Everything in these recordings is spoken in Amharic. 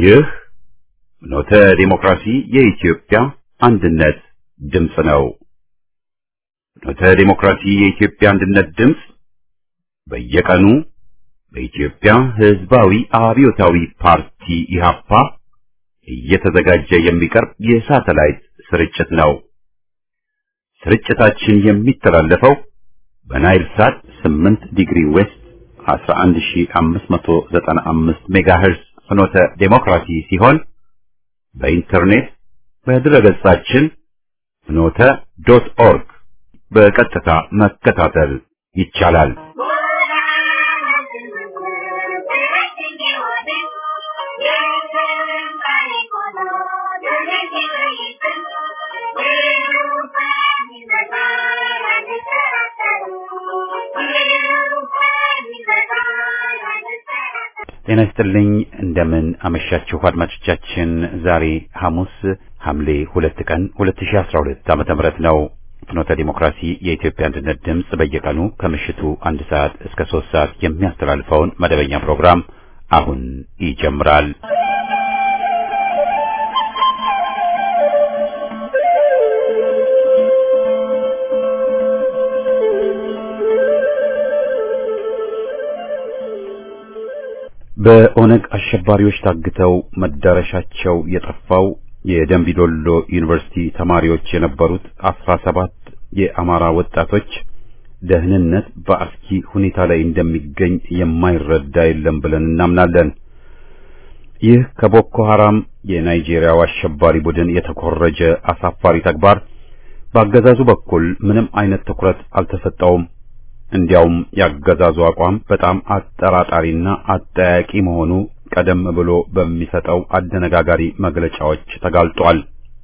ይህ ኖተ ዲሞክራሲ የኢትዮጵያ አንድነት ድምፅ ነው። ኖተ ዲሞክራሲ የኢትዮጵያ አንድነት ድምፅ በየቀኑ በኢትዮጵያ ሕዝባዊ አብዮታዊ ፓርቲ ኢህአፓ እየተዘጋጀ የሚቀርብ የሳተላይት ስርጭት ነው። ስርጭታችን የሚተላለፈው በናይል ሳት 8 ዲግሪ ዌስት 11595 ሜጋሄርስ ፍኖተ ዴሞክራሲ ሲሆን በኢንተርኔት በድረገጻችን ፍኖተ ዶት ኦርግ በቀጥታ መከታተል ይቻላል። ጤና ይስጥልኝ። እንደምን አመሻችሁ አድማጮቻችን። ዛሬ ሐሙስ ሐምሌ ሁለት ቀን 2012 ዓመተ ምህረት ነው። ፍኖተ ዲሞክራሲ የኢትዮጵያ አንድነት ድምፅ በየቀኑ ከምሽቱ አንድ ሰዓት እስከ ሶስት ሰዓት የሚያስተላልፈውን መደበኛ ፕሮግራም አሁን ይጀምራል። በኦነግ አሸባሪዎች ታግተው መዳረሻቸው የጠፋው የደንቢዶሎ ዩኒቨርሲቲ ተማሪዎች የነበሩት አስራ ሰባት የአማራ ወጣቶች ደህንነት በአስኪ ሁኔታ ላይ እንደሚገኝ የማይረዳ የለም ብለን እናምናለን። ይህ ከቦኮ ሐራም የናይጄሪያው አሸባሪ ቡድን የተኮረጀ አሳፋሪ ተግባር በአገዛዙ በኩል ምንም አይነት ትኩረት አልተሰጠውም። እንዲያውም ያገዛዙ አቋም በጣም አጠራጣሪና አጠያቂ መሆኑ ቀደም ብሎ በሚሰጠው አደነጋጋሪ መግለጫዎች ተጋልጧል።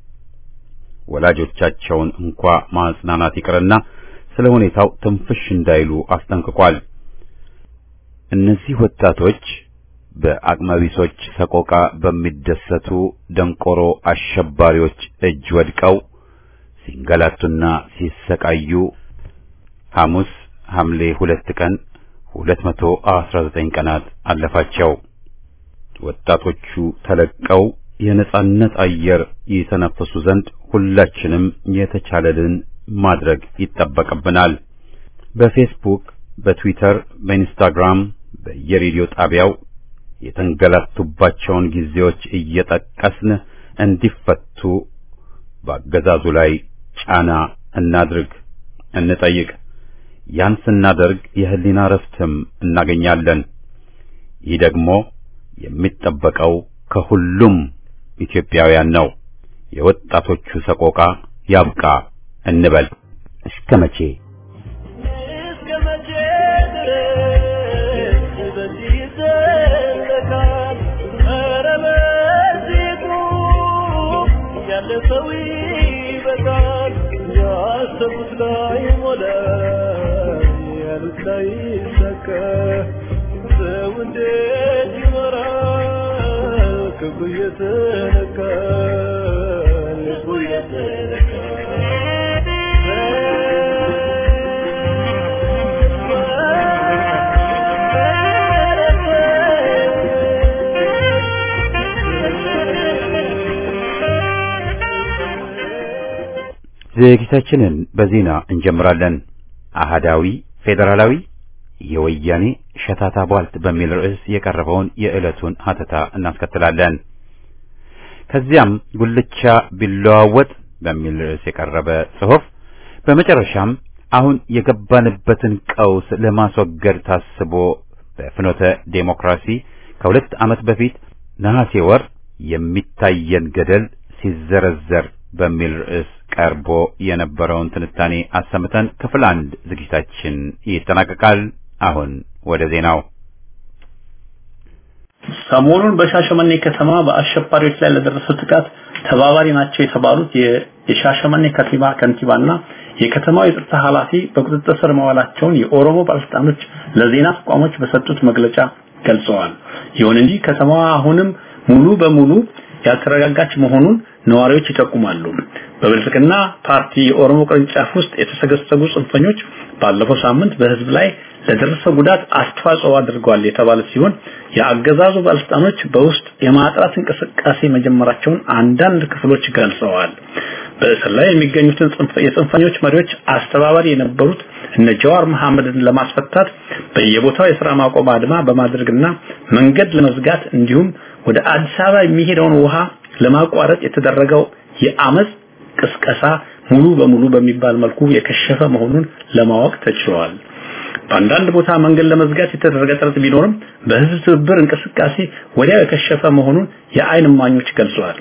ወላጆቻቸውን እንኳ ማጽናናት ይቅርና ስለ ሁኔታው ትንፍሽ እንዳይሉ አስጠንቅቋል። እነዚህ ወጣቶች በአቅመቢሶች ሰቆቃ በሚደሰቱ ደንቆሮ አሸባሪዎች እጅ ወድቀው ሲንገላቱና ሲሰቃዩ ሐሙስ ሐምሌ ሁለት ቀን 219 ቀናት አለፋቸው። ወጣቶቹ ተለቀው የነጻነት አየር ይተነፍሱ ዘንድ ሁላችንም የተቻለልን ማድረግ ይጠበቅብናል። በፌስቡክ፣ በትዊተር፣ በኢንስታግራም፣ በየሬዲዮ ጣቢያው የተንገላቱባቸውን ጊዜዎች እየጠቀስን እንዲፈቱ በአገዛዙ ላይ ጫና እናድርግ፣ እንጠይቅ። ያን ስናደርግ የህሊና ረፍትም እናገኛለን። ይህ ደግሞ የሚጠበቀው ከሁሉም ኢትዮጵያውያን ነው። የወጣቶቹ ሰቆቃ ያብቃ እንበል። እስከ መቼ እስከ መቼ ድረስ በዚህ ይዘለቃል? ኧረ በዚህ ቁም፣ ያለፈው ይበቃል። ያሰቡት ላይ ሞላ፣ ያሉት ላይ ይሳካ። ሰው እንዴት ይኖራል? ክብሩ እየተነካ ልቡ ዝግጅታችንን በዜና እንጀምራለን። አህዳዊ ፌዴራላዊ የወያኔ ሸታታ ቧልት በሚል ርዕስ የቀረበውን የዕለቱን ሀተታ እናስከትላለን። ከዚያም ጉልቻ ቢለዋወጥ በሚል ርዕስ የቀረበ ጽሑፍ፣ በመጨረሻም አሁን የገባንበትን ቀውስ ለማስወገድ ታስቦ በፍኖተ ዴሞክራሲ ከሁለት ዓመት በፊት ነሐሴ ወር የሚታየን ገደል ሲዘረዘር በሚል ርዕስ ቀርቦ የነበረውን ትንታኔ አሰምተን ክፍል አንድ ዝግጅታችን ይጠናቀቃል። አሁን ወደ ዜናው። ሰሞኑን በሻሸመኔ ከተማ በአሸባሪዎች ላይ ለደረሰው ጥቃት ተባባሪ ናቸው የተባሉት የሻሸመኔ ከንቲባ ከንቲባና የከተማው የጸጥታ ኃላፊ በቁጥጥር ስር መዋላቸውን የኦሮሞ ባለስልጣኖች ለዜና ተቋሞች በሰጡት መግለጫ ገልጸዋል። ይሁን እንጂ ከተማዋ አሁንም ሙሉ በሙሉ ያልተረጋጋች መሆኑን ነዋሪዎች ይጠቁማሉ። በብልጽግና ፓርቲ የኦሮሞ ቅርንጫፍ ውስጥ የተሰገሰጉ ጽንፈኞች ባለፈው ሳምንት በህዝብ ላይ ለደረሰው ጉዳት አስተዋጽኦ አድርገዋል የተባለ ሲሆን የአገዛዙ ባለስልጣኖች በውስጥ የማጥራት እንቅስቃሴ መጀመራቸውን አንዳንድ ክፍሎች ገልጸዋል። በእስር ላይ የሚገኙትን የጽንፈኞች መሪዎች አስተባባሪ የነበሩት እነ ጀዋር መሐመድን ለማስፈታት በየቦታው የሥራ ማቆም አድማ በማድረግና መንገድ ለመዝጋት እንዲሁም ወደ አዲስ አበባ የሚሄደውን ውሃ ለማቋረጥ የተደረገው የአመፅ ቅስቀሳ ሙሉ በሙሉ በሚባል መልኩ የከሸፈ መሆኑን ለማወቅ ተችሏል። በአንዳንድ ቦታ መንገድ ለመዝጋት የተደረገ ጥረት ቢኖርም በህዝብ ትብብር እንቅስቃሴ ወዲያው የከሸፈ መሆኑን የአይን እማኞች ገልጸዋል።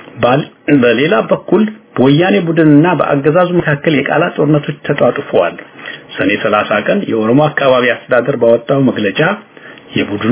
በሌላ በኩል በወያኔ ቡድንና በአገዛዙ መካከል የቃላት ጦርነቶች ተጧጡፈዋል። ሰኔ 30 ቀን የኦሮሞ አካባቢ አስተዳደር ባወጣው መግለጫ የቡድኑ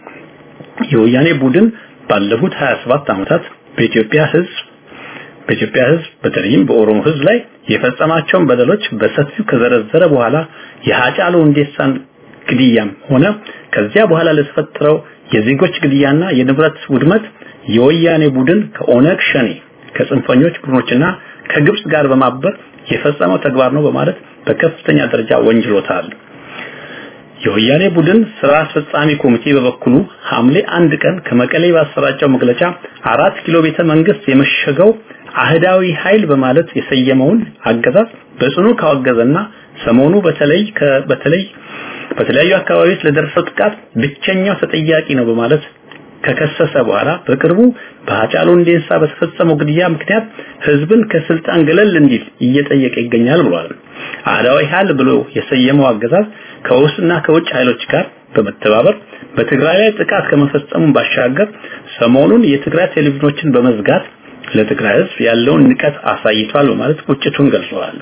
የወያኔ ቡድን ባለፉት 27 ዓመታት በኢትዮጵያ ህዝብ በኢትዮጵያ ህዝብ በተለይም በኦሮሞ ህዝብ ላይ የፈጸማቸውን በደሎች በሰፊው ከዘረዘረ በኋላ የሃጫሉ ሁንዴሳን ግድያም ሆነ ከዚያ በኋላ ለተፈጠረው የዜጎች ግድያና የንብረት ውድመት የወያኔ ቡድን ከኦነግ ሸኔ ከጽንፈኞች ቡድኖችና ከግብጽ ጋር በማበር የፈጸመው ተግባር ነው በማለት በከፍተኛ ደረጃ ወንጅሎታል። የወያኔ ቡድን ስራ አስፈጻሚ ኮሚቴ በበኩሉ ሐምሌ አንድ ቀን ከመቀሌ ባሰራጨው መግለጫ አራት ኪሎ ቤተ መንግስት የመሸገው አህዳዊ ኃይል በማለት የሰየመውን አገዛዝ በጽኑ ካወገዘና ሰሞኑ በተለይ በተለይ በተለያዩ አካባቢዎች ለደረሰው ጥቃት ብቸኛው ተጠያቂ ነው በማለት ከከሰሰ በኋላ በቅርቡ በሃጫሉ ሁንዴሳ በተፈጸመው ግድያ ምክንያት ህዝብን ከስልጣን ገለል እንዲል እየጠየቀ ይገኛል ብሏል። አህዳዊ ኃይል ብሎ የሰየመው አገዛዝ ከውስጥና ከውጭ ኃይሎች ጋር በመተባበር በትግራይ ላይ ጥቃት ከመፈጸሙ ባሻገር ሰሞኑን የትግራይ ቴሌቪዥኖችን በመዝጋት ለትግራይ ህዝብ ያለውን ንቀት አሳይቷል በማለት ቁጭቱን ገልጸዋል።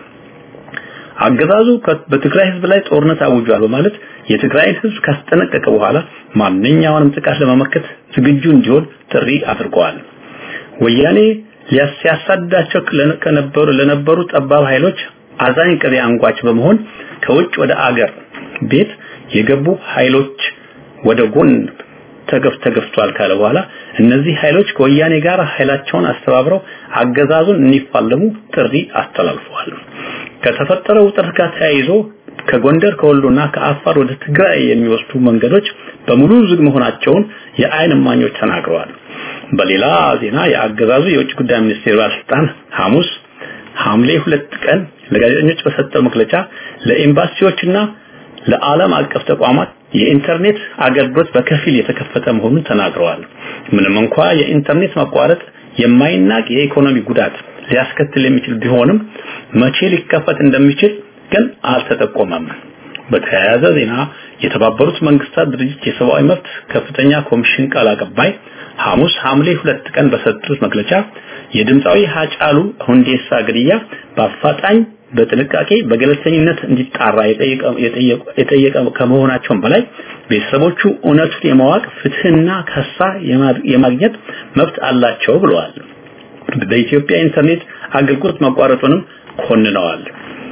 አገዛዙ በትግራይ ህዝብ ላይ ጦርነት አውጇል በማለት የትግራይን ህዝብ ካስጠነቀቀ በኋላ ማንኛውንም ጥቃት ለመመከት ዝግጁ እንዲሆን ጥሪ አድርገዋል። ወያኔ ሊያሳድዳቸው ከነበሩ ለነበሩ ጠባብ ኃይሎች አዛኝ ቅቤ አንጓች በመሆን ከውጭ ወደ አገር ቤት የገቡ ኃይሎች ወደ ጎን ተገፍ ተገፍቷል ካለ በኋላ እነዚህ ኃይሎች ከወያኔ ጋር ኃይላቸውን አስተባብረው አገዛዙን እንዲፋለሙ ጥሪ አስተላልፈዋል። ከተፈጠረው ውጥረት ጋር ተያይዞ ከጎንደር ከወሎና ከአፋር ወደ ትግራይ የሚወስዱ መንገዶች በሙሉ ዝግ መሆናቸውን የአይን እማኞች ተናግረዋል። በሌላ ዜና የአገዛዙ የውጭ ጉዳይ ሚኒስቴር ባለስልጣን ሐሙስ ሐምሌ ሁለት ቀን ለጋዜጠኞች በሰጠው መግለጫ ለኤምባሲዎችና ለዓለም አቀፍ ተቋማት የኢንተርኔት አገልግሎት በከፊል የተከፈተ መሆኑን ተናግረዋል። ምንም እንኳ የኢንተርኔት መቋረጥ የማይናቅ የኢኮኖሚ ጉዳት ሊያስከትል የሚችል ቢሆንም መቼ ሊከፈት እንደሚችል ግን አልተጠቆመም። በተያያዘ ዜና የተባበሩት መንግስታት ድርጅት የሰብአዊ መብት ከፍተኛ ኮሚሽን ቃል አቀባይ ሐሙስ ሐምሌ ሁለት ቀን በሰጡት መግለጫ የድምፃዊ ሀጫሉ ሁንዴሳ ግድያ በአፋጣኝ በጥንቃቄ በገለልተኝነት እንዲጣራ የጠየቀ ከመሆናቸውም በላይ ቤተሰቦቹ እውነቱን የማወቅ ፍትህና ከሳ የማግኘት መብት አላቸው ብለዋል። በኢትዮጵያ ኢንተርኔት አገልግሎት መቋረጡንም ኮንነዋል።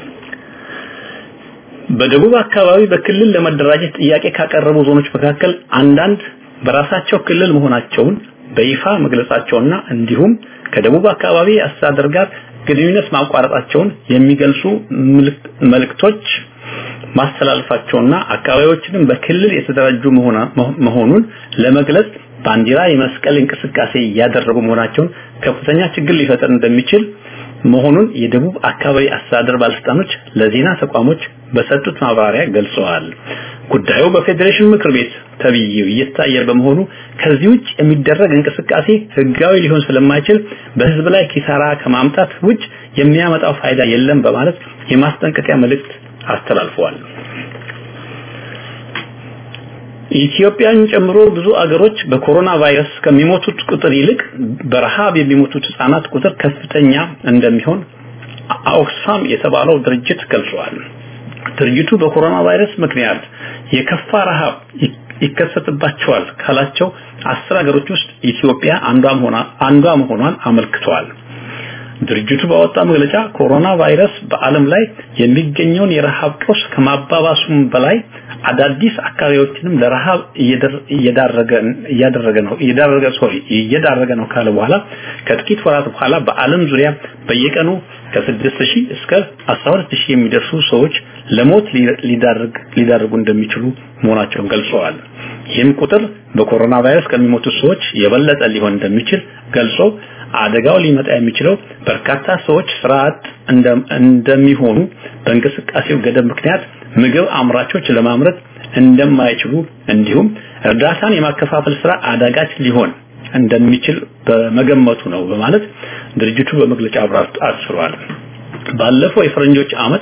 በደቡብ አካባቢ በክልል ለመደራጀት ጥያቄ ካቀረቡ ዞኖች መካከል አንዳንድ በራሳቸው ክልል መሆናቸውን በይፋ መግለጻቸውና እንዲሁም ከደቡብ አካባቢ አስተዳደር ጋር ግንኙነት ማቋረጣቸውን የሚገልጹ መልእክቶች ማስተላለፋቸውና አካባቢዎችንም በክልል የተደራጁ መሆኑን ለመግለጽ ባንዲራ የመስቀል እንቅስቃሴ እያደረጉ መሆናቸውን ከፍተኛ ችግር ሊፈጠር እንደሚችል መሆኑን የደቡብ አካባቢ አስተዳደር ባለስልጣኖች ለዜና ተቋሞች በሰጡት ማብራሪያ ገልጸዋል። ጉዳዩ በፌዴሬሽን ምክር ቤት ተብዬው እየታየ በመሆኑ ከዚህ ውጭ የሚደረግ እንቅስቃሴ ህጋዊ ሊሆን ስለማይችል በህዝብ ላይ ኪሳራ ከማምጣት ውጭ የሚያመጣው ፋይዳ የለም በማለት የማስጠንቀቂያ መልእክት አስተላልፈዋል። ኢትዮጵያን ጨምሮ ብዙ አገሮች በኮሮና ቫይረስ ከሚሞቱት ቁጥር ይልቅ በረሃብ የሚሞቱት ህጻናት ቁጥር ከፍተኛ እንደሚሆን ኦክስፋም የተባለው ድርጅት ገልጿል። ድርጅቱ በኮሮና ቫይረስ ምክንያት የከፋ ረሃብ ይከሰትባቸዋል ካላቸው አስር ሀገሮች ውስጥ ኢትዮጵያ አንዷ መሆኗ አንዷ መሆኗን አመልክቷል። ድርጅቱ ባወጣ መግለጫ ኮሮና ቫይረስ በዓለም ላይ የሚገኘውን የረሃብ ቀውስ ከማባባሱም በላይ አዳዲስ አካባቢዎችንም ለረሃብ እየዳረገ እያደረገ ነው እየዳረገ ሶሪ እየዳረገ ነው ካለ በኋላ ከጥቂት ወራት በኋላ በዓለም ዙሪያ በየቀኑ ከ6000 እስከ 12000 የሚደርሱ ሰዎች ለሞት ሊዳርግ ሊዳርጉ እንደሚችሉ መሆናቸውን ገልጸዋል። ይህም ቁጥር በኮሮና ቫይረስ ከሚሞቱ ሰዎች የበለጠ ሊሆን እንደሚችል ገልጾ አደጋው ሊመጣ የሚችለው በርካታ ሰዎች ስራ አጥ እንደሚሆኑ በእንቅስቃሴው ገደብ ምክንያት ምግብ አምራቾች ለማምረት እንደማይችሉ እንዲሁም እርዳታን የማከፋፈል ስራ አዳጋች ሊሆን እንደሚችል በመገመቱ ነው በማለት ድርጅቱ በመግለጫ አብራርቶ አስፍሯል። ባለፈው የፈረንጆች ዓመት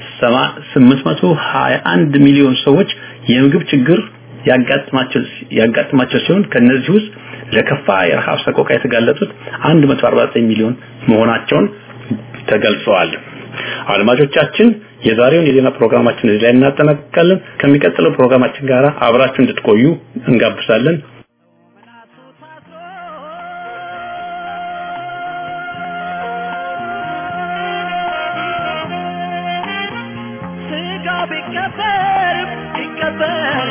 821 ሚሊዮን ሰዎች የምግብ ችግር ያጋጥማቸው ያጋጥማቸው ሲሆን ከነዚህ ውስጥ ለከፋ የረሃብ ሰቆቃ የተጋለጡት 149 ሚሊዮን መሆናቸውን ተገልጸዋል። አድማጮቻችን የዛሬውን የዜና ፕሮግራማችን እዚህ ላይ እናጠናቅቃለን። ከሚቀጥለው ፕሮግራማችን ጋር አብራችሁ እንድትቆዩ እንጋብዛለን። ስጋ ቢቀበር ቢቀበር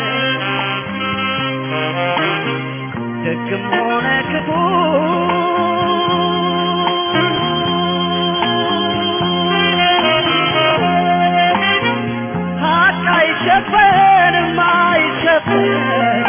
ደግም ሆነ ክፉ ሀቅ አይሸፈንም አይሸፈን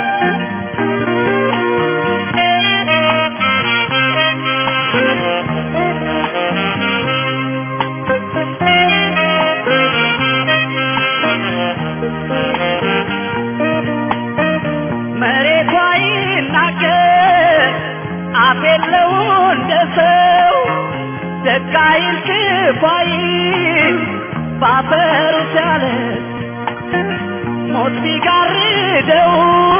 መሬቷ ይናገር አፍ የለው እንደ ሰው ደግ አይል ክፉ አይል ባፈሩ ሲያለ ሞት ቢጋርደው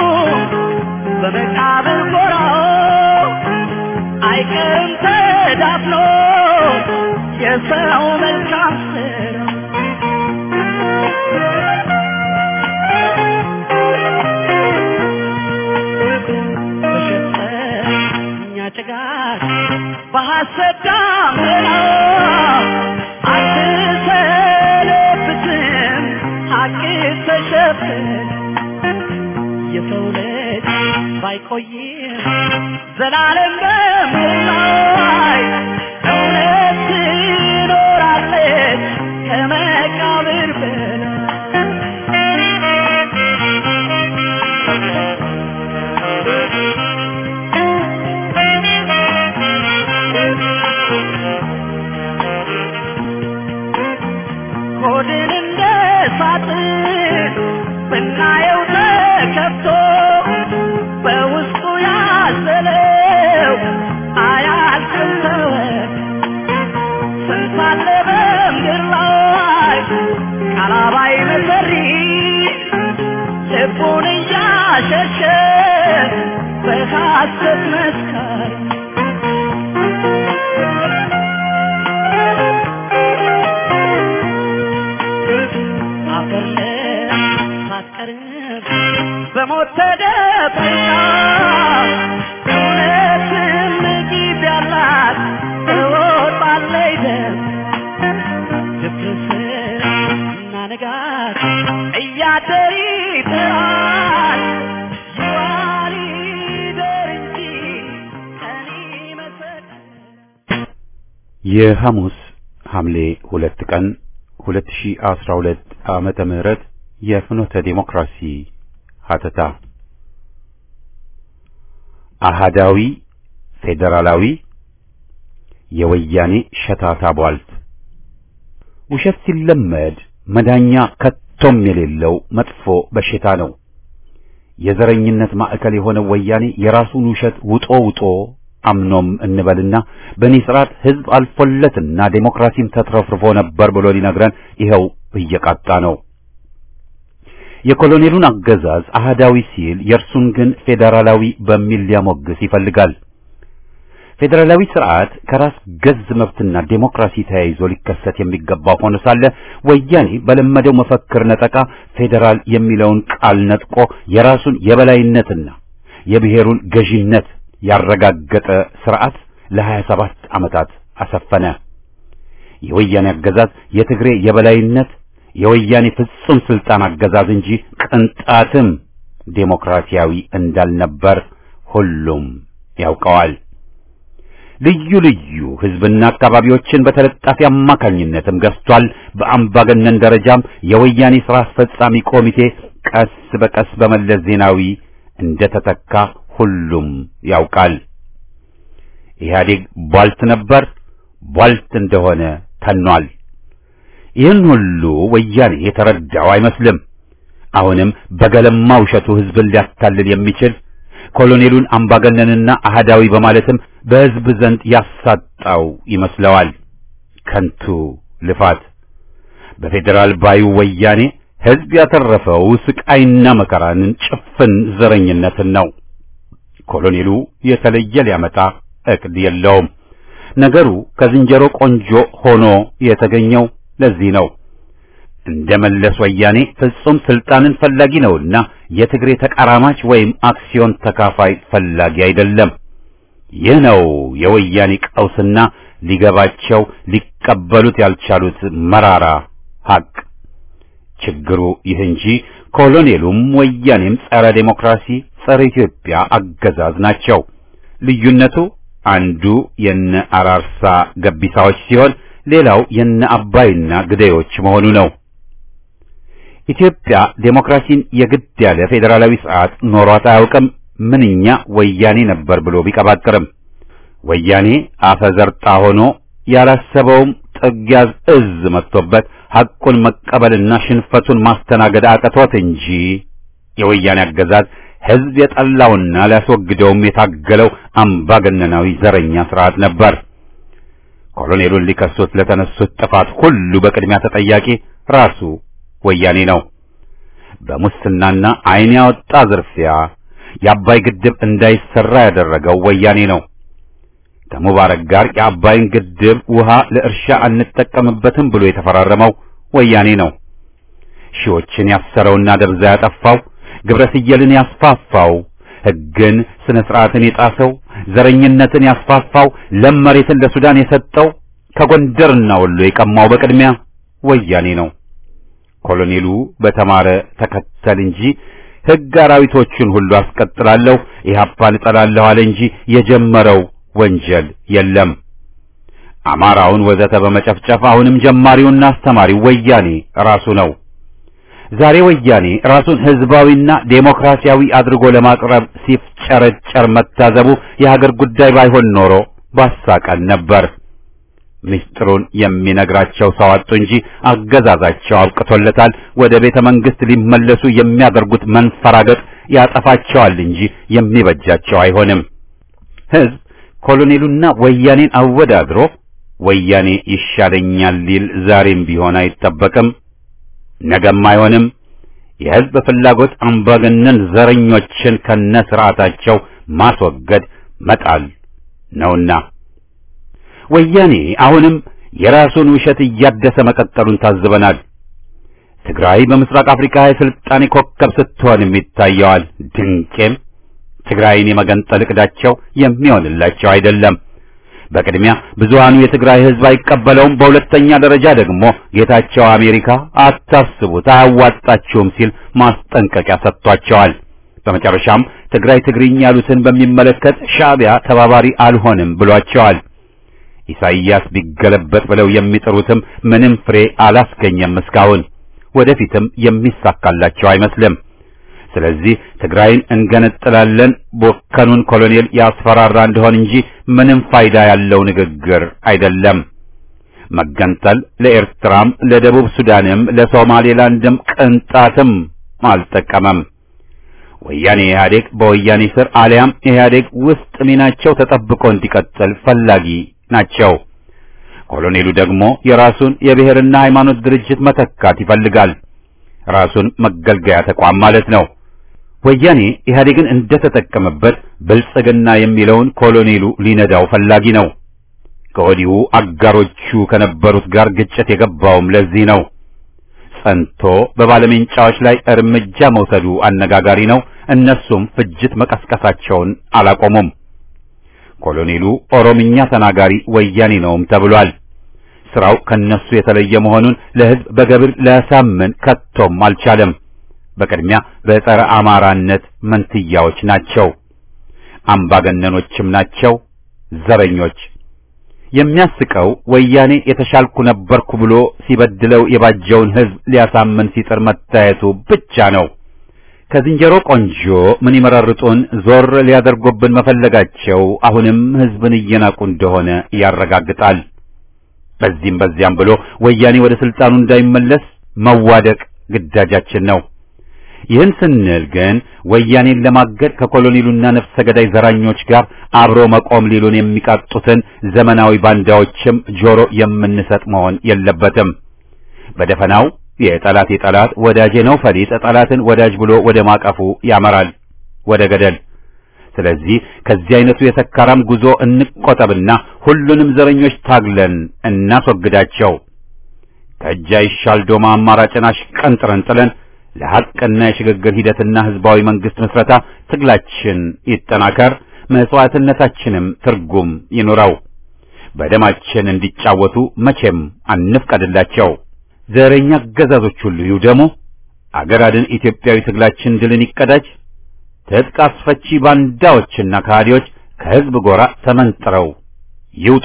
በመቃብር ጎራው አይቀርም ተዳፍኖ የሰው መልካም ስራ በሸፈኛ ጭጋግ በሐሰት ዳመና አትሰነብትም ሐቅ ተሸፍን የሰው ልጅ ባይቆይም ዘላለም በምድር ላይ እውነት ትኖራለች ከመቃብር ሆድን እንደ ሳጥን ብናየው ተከፍቶ በውስጡ ያዘለው አያልቅም ተወት ስንት አለ በምድር ላይ ቃላባይ መሰሪ ልቡን እያሸሸ በሐሰት መስካሪ አፈር ሳትቀርብ በሞት ተደብቃ እውነትም ጊዜ ያላት ትወጣለች ደም ድፍርስና ንጋት እያደር ይጥራል ይዋል ይደር እንጂ ቀን ይመሰክራል የሐሙስ ሐምሌ ሁለት ቀን 2012 ዓመተ ምህረት የፍኖተ ዲሞክራሲ ሀተታ አሃዳዊ ፌዴራላዊ የወያኔ ሸታታ ቧልት ውሸት ሲለመድ መዳኛ ከቶም የሌለው መጥፎ በሽታ ነው። የዘረኝነት ማዕከል የሆነው ወያኔ የራሱን ውሸት ውጦ ውጦ አምኖም እንበልና በእኔ ስርዓት ህዝብ አልፎለትና ዴሞክራሲም ተትረፍርፎ ነበር ብሎ ሊነግረን ይኸው እየቃጣ ነው። የኮሎኔሉን አገዛዝ አህዳዊ ሲል የእርሱን ግን ፌዴራላዊ በሚል ሊያሞግስ ይፈልጋል። ፌዴራላዊ ስርዓት ከራስ ገዝ መብትና ዴሞክራሲ ተያይዞ ሊከሰት የሚገባው ሆኖ ሳለ ወያኔ በለመደው መፈክር ነጠቃ ፌዴራል የሚለውን ቃል ነጥቆ የራሱን የበላይነትና የብሔሩን ገዢነት ያረጋገጠ ስርዓት ለ27 ዓመታት አሰፈነ። የወያኔ አገዛዝ የትግሬ የበላይነት የወያኔ ፍጹም ስልጣን አገዛዝ እንጂ ቅንጣትም ዴሞክራሲያዊ እንዳልነበር ሁሉም ያውቀዋል። ልዩ ልዩ ህዝብና አካባቢዎችን በተለጣፊ አማካኝነትም ገዝቷል። በአምባገነን ደረጃም የወያኔ ስራ አስፈጻሚ ኮሚቴ ቀስ በቀስ በመለስ ዜናዊ እንደተተካ ሁሉም ያውቃል። ኢህአዴግ ቧልት ነበር፣ ቧልት እንደሆነ ተኗል። ይህን ሁሉ ወያኔ የተረዳው አይመስልም። አሁንም በገለማ ውሸቱ ህዝብን ሊያታልል የሚችል ኮሎኔሉን አምባገነንና አህዳዊ በማለትም በህዝብ ዘንድ ያሳጣው ይመስለዋል። ከንቱ ልፋት። በፌዴራል ባዩ ወያኔ ህዝብ ያተረፈው ስቃይና መከራንን ጭፍን ዘረኝነትን ነው። ኮሎኔሉ የተለየ ሊያመጣ እቅድ የለውም። ነገሩ ከዝንጀሮ ቆንጆ ሆኖ የተገኘው ለዚህ ነው። እንደ መለስ ወያኔ ፍጹም ስልጣንን ፈላጊ ነውና የትግሬ ተቃራማች ወይም አክሲዮን ተካፋይ ፈላጊ አይደለም። ይህ ነው የወያኔ ቀውስና ሊገባቸው ሊቀበሉት ያልቻሉት መራራ ሀቅ። ችግሩ ይህ እንጂ ኮሎኔሉም ወያኔም ጸረ ዴሞክራሲ፣ ጸረ ኢትዮጵያ አገዛዝ ናቸው። ልዩነቱ አንዱ የነ አራርሳ ገቢሳዎች ሲሆን ሌላው የነ አባይና ግደዮች መሆኑ ነው። ኢትዮጵያ ዴሞክራሲን የግድ ያለ ፌዴራላዊ ስርዓት ኖሯት አያውቅም። ምንኛ ወያኔ ነበር ብሎ ቢቀባጥርም ወያኔ አፈዘርጣ ሆኖ ያላሰበውም ጥጋዝ እዝ መጥቶበት ሐቁን መቀበልና ሽንፈቱን ማስተናገድ አቅቶት እንጂ የወያኔ አገዛዝ ሕዝብ የጠላውና ሊያስወግደውም የታገለው አምባገነናዊ ዘረኛ ስርዓት ነበር። ኮሎኔሉን ሊከሱት ለተነሱት ጥፋት ሁሉ በቅድሚያ ተጠያቂ ራሱ ወያኔ ነው። በሙስናና ዓይን ያወጣ ዝርፊያ የአባይ ግድብ እንዳይሰራ ያደረገው ወያኔ ነው። ከሙባረክ ጋር የአባይን ግድብ ውሃ ለእርሻ አንጠቀምበትም ብሎ የተፈራረመው ወያኔ ነው። ሺዎችን ያሰረውና ደብዛ ያጠፋው፣ ግብረ ስየልን ያስፋፋው፣ ሕግን ስነ ስርዓትን የጣሰው፣ ዘረኝነትን ያስፋፋው፣ ለም መሬትን ለሱዳን የሰጠው፣ ከጎንደርና ወሎ የቀማው በቅድሚያ ወያኔ ነው። ኮሎኔሉ በተማረ ተከተል እንጂ ሕግ አራዊቶቹን ሁሉ አስቀጥላለሁ ኢህአፓን እጠላለሁ አለ እንጂ የጀመረው ወንጀል የለም። አማራውን ወዘተ በመጨፍጨፍ አሁንም ጀማሪውና አስተማሪው ወያኔ ራሱ ነው። ዛሬ ወያኔ ራሱን ህዝባዊና ዴሞክራሲያዊ አድርጎ ለማቅረብ ሲፍጨረጨር መታዘቡ የሀገር ጉዳይ ባይሆን ኖሮ ባሳቀን ነበር። ምስጢሩን የሚነግራቸው ሰው አጡ እንጂ አገዛዛቸው አብቅቶለታል። ወደ ቤተ መንግስት ሊመለሱ የሚያደርጉት መንፈራገጥ ያጠፋቸዋል እንጂ የሚበጃቸው አይሆንም። ህዝብ ኮሎኔሉና ወያኔን አወዳድሮ ወያኔ ይሻለኛል ሊል ዛሬም ቢሆን አይጠበቅም፣ ነገም አይሆንም። የህዝብ ፍላጎት አምባገነን ዘረኞችን ከነ ስርዓታቸው ማስወገድ መጣል ነውና ወያኔ አሁንም የራሱን ውሸት እያደሰ መቀጠሉን ታዝበናል። ትግራይ በምስራቅ አፍሪካ የስልጣኔ ኮከብ ስትሆንም ይታየዋል። ድንቄም ትግራይን የመገንጠል እቅዳቸው የሚሆንላቸው አይደለም። በቅድሚያ ብዙሃኑ የትግራይ ህዝብ አይቀበለውም። በሁለተኛ ደረጃ ደግሞ ጌታቸው አሜሪካ አታስቡት፣ አያዋጣችሁም ሲል ማስጠንቀቂያ ሰጥቷቸዋል። በመጨረሻም ትግራይ ትግርኝ ያሉትን በሚመለከት ሻዕቢያ ተባባሪ አልሆንም ብሏቸዋል። ኢሳይያስ ቢገለበጥ ብለው የሚጥሩትም ምንም ፍሬ አላስገኘም እስካሁን፣ ወደፊትም የሚሳካላቸው አይመስልም። ስለዚህ ትግራይን እንገነጥላለን ቦከኑን ኮሎኔል ያስፈራራ እንደሆን እንጂ ምንም ፋይዳ ያለው ንግግር አይደለም። መገንጠል ለኤርትራም ለደቡብ ሱዳንም ለሶማሌላንድም ቅንጣትም አልጠቀመም። ወያኔ ኢህአዴግ በወያኔ ስር አሊያም ኢህአዴግ ውስጥ ሚናቸው ተጠብቆ እንዲቀጥል ፈላጊ ናቸው። ኮሎኔሉ ደግሞ የራሱን የብሔርና ሃይማኖት ድርጅት መተካት ይፈልጋል። ራሱን መገልገያ ተቋም ማለት ነው። ወያኔ ኢህአዴግን እንደተጠቀመበት ብልጽግና የሚለውን ኮሎኔሉ ሊነዳው ፈላጊ ነው። ከወዲሁ አጋሮቹ ከነበሩት ጋር ግጭት የገባውም ለዚህ ነው። ጸንቶ በባለሜንጫዎች ላይ እርምጃ መውሰዱ አነጋጋሪ ነው። እነሱም ፍጅት መቀስቀሳቸውን አላቆሙም። ኮሎኔሉ ኦሮምኛ ተናጋሪ ወያኔ ነውም ተብሏል። ስራው ከነሱ የተለየ መሆኑን ለህዝብ በገብር ሊያሳምን ከቶም አልቻለም። በቅድሚያ በጸረ አማራነት መንትያዎች ናቸው፣ አምባገነኖችም ናቸው፣ ዘረኞች። የሚያስቀው ወያኔ የተሻልኩ ነበርኩ ብሎ ሲበድለው የባጀውን ህዝብ ሊያሳምን ሲጥር መታየቱ ብቻ ነው። ከዝንጀሮ ቆንጆ ምን ይመረርጡን ዞር ሊያደርጉብን መፈለጋቸው አሁንም ህዝብን እየናቁ እንደሆነ ያረጋግጣል። በዚህም በዚያም ብሎ ወያኔ ወደ ስልጣኑ እንዳይመለስ መዋደቅ ግዳጃችን ነው። ይህን ስንል ግን ወያኔን ለማገድ ከኮሎኔሉና ነፍሰ ገዳይ ዘራኞች ጋር አብሮ መቆም ሊሉን የሚቃጡትን ዘመናዊ ባንዳዎችም ጆሮ የምንሰጥ መሆን የለበትም። በደፈናው የጠላት የጠላት ወዳጄ ነው ፈሊጥ ጠላትን ወዳጅ ብሎ ወደ ማቀፉ ያመራል፣ ወደ ገደል። ስለዚህ ከዚህ አይነቱ የሰካራም ጉዞ እንቆጠብና ሁሉንም ዘረኞች ታግለን እናስወግዳቸው። ከእጅ አይሻል ዶማ አማራጭን አሽቀንጥረን ጥለን ለሐቅና የሽግግር ሂደትና ህዝባዊ መንግስት ምስረታ ትግላችን ይጠናከር፣ መስዋዕትነታችንም ትርጉም ይኑረው። በደማችን እንዲጫወቱ መቼም አንፍቀድላቸው። ዘረኛ አገዛዞች ሁሉ ይውደሙ። አገር አድን ኢትዮጵያዊ ትግላችን ድልን ይቀዳጅ። ትጥቅ አስፈቺ ባንዳዎችና ከሃዲዎች ከህዝብ ጎራ ተመንጥረው ይውጡ።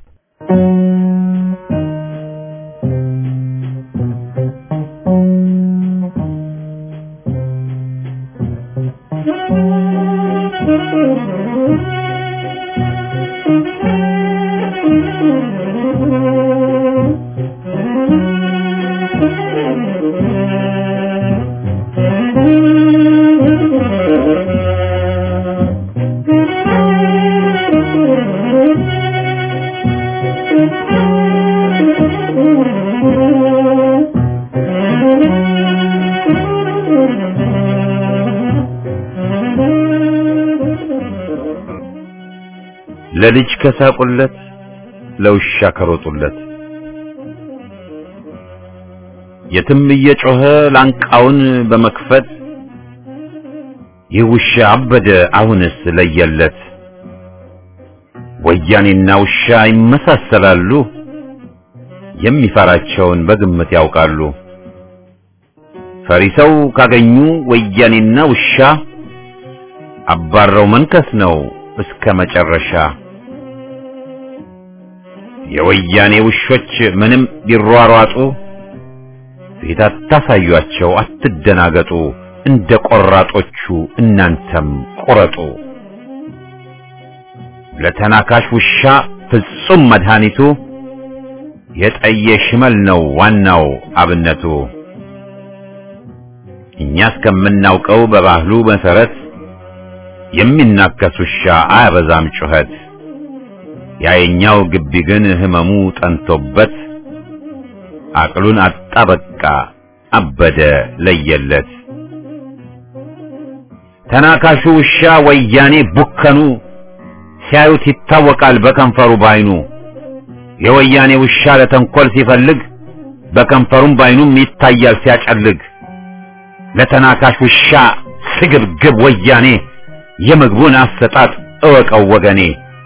ለልጅ ከሳቁለት ለውሻ ከሮጡለት የትም እየጮኸ ላንቃውን በመክፈት ይህ ውሻ አበደ አሁንስ ለየለት። ወያኔና ውሻ ይመሳሰላሉ፣ የሚፈራቸውን በግምት ያውቃሉ። ፈሪ ሰው ካገኙ ወያኔና ውሻ አባረው መንከስ ነው እስከ መጨረሻ። የወያኔ ውሾች ምንም ቢሯሯጡ ፊት አታሳዩአቸው፣ አትደናገጡ። እንደ ቆራጦቹ እናንተም ቁረጡ። ለተናካሽ ውሻ ፍጹም መድኃኒቱ የጠየ ሽመል ነው ዋናው አብነቱ። እኛ እስከምናውቀው በባህሉ መሰረት የሚናከስ ውሻ አያበዛም ጩኸት። ያየኛው ግቢ ግን ህመሙ ጠንቶበት አቅሉን አጣ በቃ አበደ ለየለት። ተናካሹ ውሻ ወያኔ ቡከኑ ሲያዩት ይታወቃል በከንፈሩ ባይኑ። የወያኔ ውሻ ለተንኮል ሲፈልግ በከንፈሩም ባይኑም ይታያል ሲያጨልግ። ለተናካሽ ውሻ ስግብግብ ወያኔ የምግቡን አሰጣጥ እወቀው ወገኔ።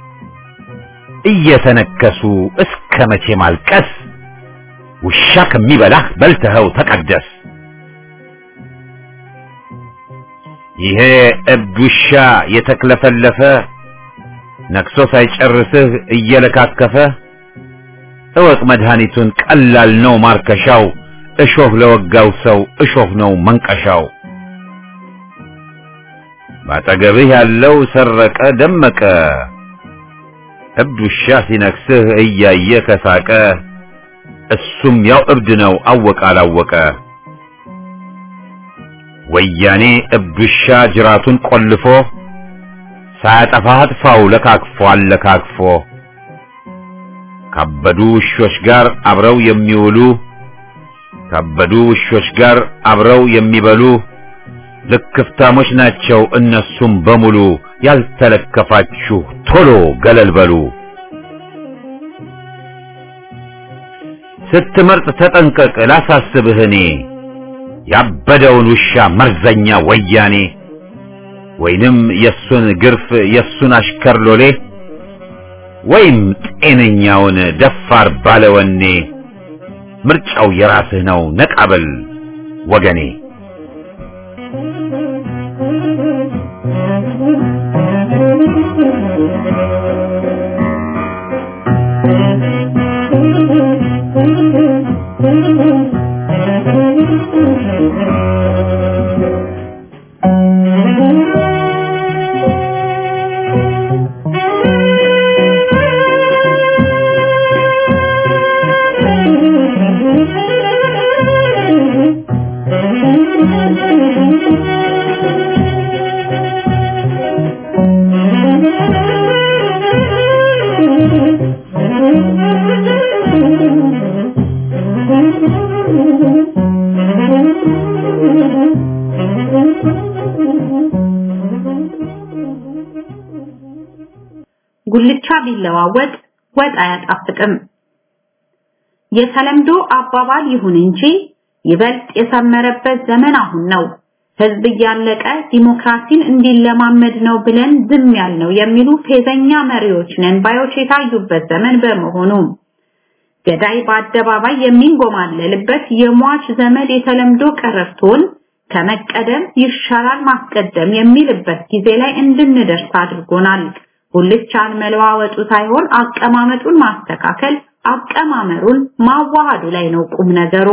እየተነከሱ እስከ መቼ ማልቀስ? ውሻ ከሚበላህ በልተኸው ተቀደስ። ይሄ እብድ ውሻ የተክለፈለፈ ነክሶ ሳይጨርስህ እየለካከፈ እወቅ መድኃኒቱን ቀላል ነው ማርከሻው። እሾህ ለወጋው ሰው እሾህ ነው መንቀሻው። ባጠገብህ ያለው ሰረቀ ደመቀ እብድ ውሻ ሲነክስህ እያየ ከሳቀ እሱም ያው እብድ ነው አወቀ አላወቀ። ወያኔ እብድ ውሻ ጅራቱን ቆልፎ ሳያጠፋህ አጥፋው ለካክፎ አለካክፎ ካበዱ ውሾች ጋር አብረው የሚውሉ ካበዱ ውሾች ጋር አብረው የሚበሉ ልክፍታሞች ናቸው እነሱም በሙሉ። ያልተለከፋችሁ ቶሎ ገለል በሉ። ስትመርጥ ተጠንቀቅ ላሳስብህ እኔ ያበደውን ውሻ መርዘኛ ወያኔ ወይንም የሱን ግርፍ የሱን አሽከር ሎሌ ወይም ጤነኛውን ደፋር ባለወኔ ምርጫው የራስህ ነው ነቃበል ወገኔ ጉልቻ ቢለዋወጥ ወጥ አያጣፍጥም። የተለምዶ አባባል ይሁን እንጂ ይበልጥ የሰመረበት ዘመን አሁን ነው። ህዝብ እያለቀ ዲሞክራሲን እንዲለማመድ ነው ብለን ዝም ያልነው የሚሉ ፌዘኛ መሪዎች ነን ባዮች የታዩበት ዘመን በመሆኑ ገዳይ በአደባባይ የሚንጎማለልበት የሟች ዘመድ የተለምዶ ቀረርቶን ከመቀደም ይሻላል ማስቀደም የሚልበት ጊዜ ላይ እንድንደርስ አድርጎናል። ጉልቻን መለዋወጡ ሳይሆን አቀማመጡን ማስተካከል፣ አቀማመሩን ማዋሃዱ ላይ ነው ቁም ነገሩ።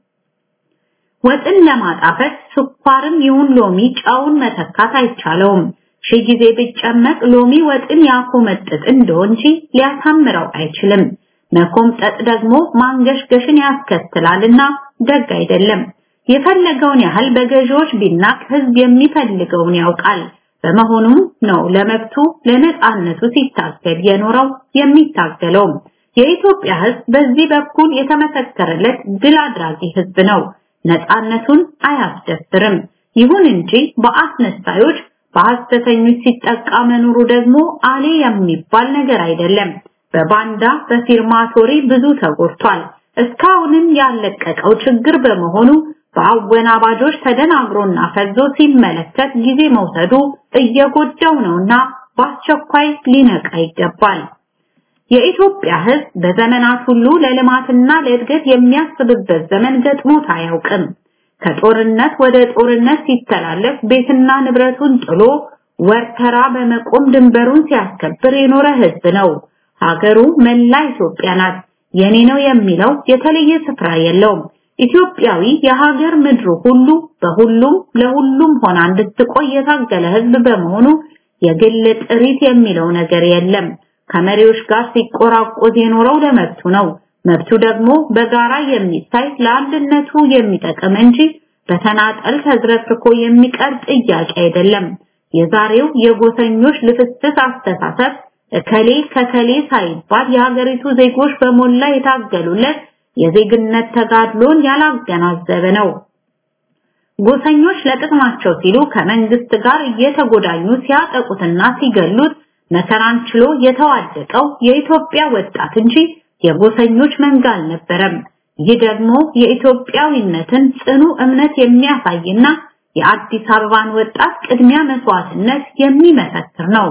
ወጥን ለማጣፈጥ ስኳርም ይሁን ሎሚ ጨውን መተካት አይቻለውም። ሺህ ጊዜ ቢጨመቅ ሎሚ ወጥን ያኮመጥጥ እንደው እንጂ ሊያሳምረው አይችልም። መኮምጠጥ ደግሞ ማንገሽገሽን ያስከትላልና ደግ አይደለም። የፈለገውን ያህል በገዢዎች ቢናቅ ህዝብ የሚፈልገውን ያውቃል። በመሆኑም ነው ለመብቱ ለነጻነቱ ሲታገል የኖረው የሚታገለው። የኢትዮጵያ ህዝብ በዚህ በኩል የተመሰከረለት ድል አድራጊ ህዝብ ነው። ነጻነቱን አያስደፍርም። ይሁን እንጂ በአስነሳዮች በሐሰተኞች ሲጠቃ መኖሩ ደግሞ አሌ የሚባል ነገር አይደለም። በባንዳ በፊርማቶሪ ብዙ ተጎድቷል። እስካሁንም ያለቀቀው ችግር በመሆኑ በአወናባጆች ተደናግሮና ፈዞ ሲመለከት ጊዜ መውሰዱ እየጎዳው ነውና በአስቸኳይ ሊነቃ ይገባል። የኢትዮጵያ ህዝብ በዘመናት ሁሉ ለልማትና ለእድገት የሚያስብበት ዘመን ገጥሞት አያውቅም። ከጦርነት ወደ ጦርነት ሲተላለፍ ቤትና ንብረቱን ጥሎ ወርተራ በመቆም ድንበሩን ሲያስከብር የኖረ ህዝብ ነው። ሀገሩ መላ ኢትዮጵያ ናት። የኔ ነው የሚለው የተለየ ስፍራ የለውም። ኢትዮጵያዊ የሀገር ምድሩ ሁሉ በሁሉም ለሁሉም ሆና እንድትቆይ የታገለ ህዝብ በመሆኑ የግል ጥሪት የሚለው ነገር የለም። ከመሪዎች ጋር ሲቆራቆዝ የኖረው ለመብቱ ነው። መብቱ ደግሞ በጋራ የሚታይ ለአንድነቱ የሚጠቅም እንጂ በተናጠል ተዝረክርኮ የሚቀር ጥያቄ አይደለም። የዛሬው የጎሰኞች ልፍስፍስ አስተሳሰብ እከሌ ከከሌ ሳይባል የሀገሪቱ ዜጎች በሞላ የታገሉለት የዜግነት ተጋድሎን ያላገናዘበ ነው። ጎሰኞች ለጥቅማቸው ሲሉ ከመንግስት ጋር እየተጎዳኙ ሲያጠቁትና ሲገሉት መከራን ችሎ የተዋደቀው የኢትዮጵያ ወጣት እንጂ የጎሰኞች መንጋ አልነበረም። ይህ ደግሞ የኢትዮጵያዊነትን ጽኑ እምነት የሚያሳይና የአዲስ አበባን ወጣት ቅድሚያ መስዋዕትነት የሚመሰክር ነው።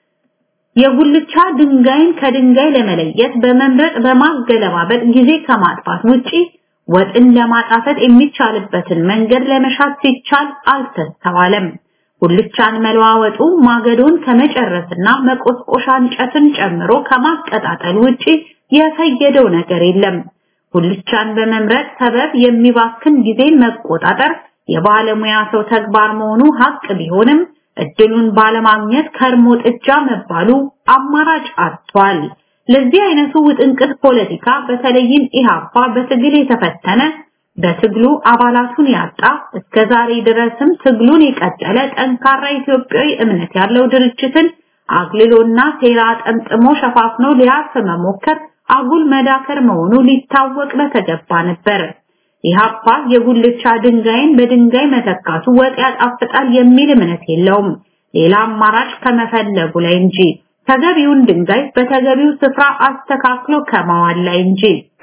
የጉልቻ ድንጋይን ከድንጋይ ለመለየት በመምረጥ በማገለባበጥ ጊዜ ከማጥፋት ውጪ ወጥን ለማጣፈጥ የሚቻልበትን መንገድ ለመሻት ሲቻል አልተስተዋለም። ጉልቻን መለዋወጡ ማገዶን ከመጨረስና መቆስቆሻ እንጨትን ጨምሮ ከማቀጣጠል ውጪ የፈየደው ነገር የለም። ጉልቻን በመምረጥ ሰበብ የሚባክን ጊዜን መቆጣጠር የባለሙያ ሰው ተግባር መሆኑ ሀቅ ቢሆንም እድሉን ባለማግኘት ከርሞ ጥጃ መባሉ አማራጭ አጥቷል። ለዚህ አይነቱ ውጥንቅጥ ፖለቲካ በተለይም ኢሃፓ በትግል የተፈተነ በትግሉ አባላቱን ያጣ እስከ ዛሬ ድረስም ትግሉን የቀጠለ ጠንካራ ኢትዮጵያዊ እምነት ያለው ድርጅትን አግልሎና ሴራ ጠምጥሞ ሸፋፍኖ ሊያርፍ መሞከር አጉል መዳከር መሆኑ ሊታወቅ በተገባ ነበር። ኢሃፓ የጉልቻ ድንጋይን በድንጋይ መተካቱ ወጥ ያጣፍጣል የሚል እምነት የለውም። ሌላ አማራጭ ከመፈለጉ ላይ እንጂ ተገቢውን ድንጋይ በተገቢው ስፍራ አስተካክሎ ከማዋል ላይ እንጂ።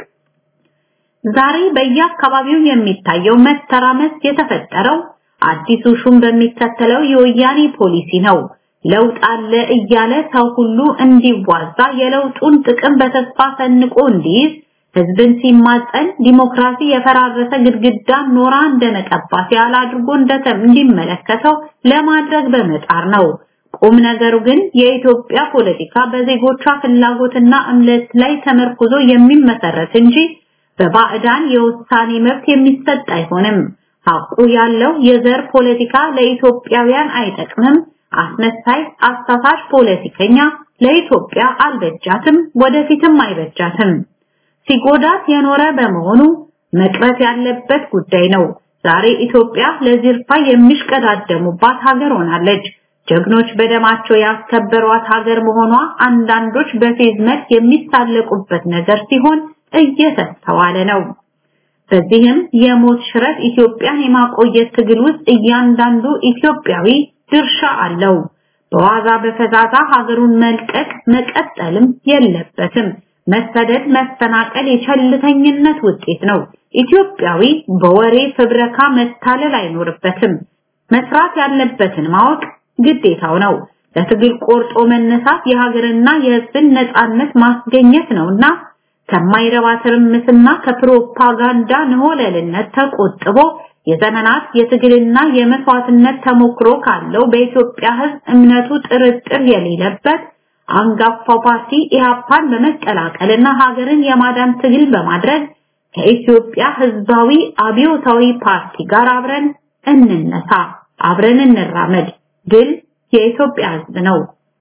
ዛሬ በየአካባቢው የሚታየው መተራመስ የተፈጠረው አዲሱ ሹም በሚከተለው የወያኔ ፖሊሲ ነው። ለውጥ አለ እያለ ሰው ሁሉ እንዲዋዛ የለውጡን ጥቅም በተስፋ ሰንቆ እንዲይዝ ህዝብን ሲማጸን ዲሞክራሲ የፈራረሰ ግድግዳን ኖራ እንደመቀባት ያህል አድርጎ እንዲመለከተው ለማድረግ በመጣር ነው። ቁም ነገሩ ግን የኢትዮጵያ ፖለቲካ በዜጎቿ ፍላጎትና እምነት ላይ ተመርኩዞ የሚመሰረት እንጂ በባዕዳን የውሳኔ መብት የሚሰጥ አይሆንም። ሐቁ ያለው የዘር ፖለቲካ ለኢትዮጵያውያን አይጠቅምም። አስመሳይ አሳሳች ፖለቲከኛ ለኢትዮጵያ አልበጃትም፣ ወደፊትም አይበጃትም። ሲጎዳት የኖረ በመሆኑ መቅረት ያለበት ጉዳይ ነው። ዛሬ ኢትዮጵያ ለዚርፋ የሚሽቀዳደሙባት ሀገር ሆናለች። ጀግኖች በደማቸው ያስከበሯት ሀገር መሆኗ አንዳንዶች በፌዝ መልክ የሚሳለቁበት ነገር ሲሆን እየተስተዋለ ነው። በዚህም የሞት ሽረት ኢትዮጵያን የማቆየት ትግል ውስጥ እያንዳንዱ ኢትዮጵያዊ ድርሻ አለው። በዋዛ በፈዛዛ ሀገሩን መልቀቅ መቀጠልም የለበትም። መሰደድ፣ መፈናቀል የቸልተኝነት ውጤት ነው። ኢትዮጵያዊ በወሬ ፍብረካ መታለል አይኖርበትም። መስራት ያለበትን ማወቅ ግዴታው ነው። ለትግል ቆርጦ መነሳት የሀገርና የሕዝብን ነጻነት ማስገኘት ነውና ከማይረባ ትርምስና ከፕሮፓጋንዳ ንሆለልነት ተቆጥቦ የዘመናት የትግልና የመስዋዕትነት ተሞክሮ ካለው በኢትዮጵያ ሕዝብ እምነቱ ጥርጥር የሌለበት አንጋፋው ፓርቲ ኢህአፓን በመቀላቀልና ሀገርን የማዳን ትግል በማድረግ ከኢትዮጵያ ሕዝባዊ አብዮታዊ ፓርቲ ጋር አብረን እንነሳ፣ አብረን እንራመድ። ድል የኢትዮጵያ ሕዝብ ነው።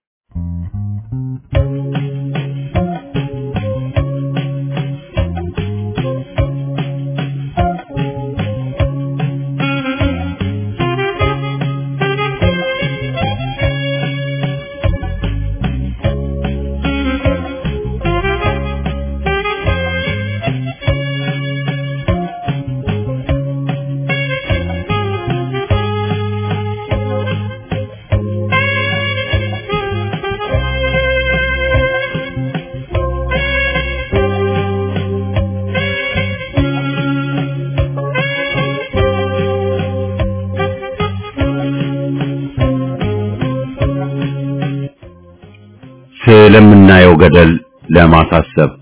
ስለምናየው ገደል ለማሳሰብ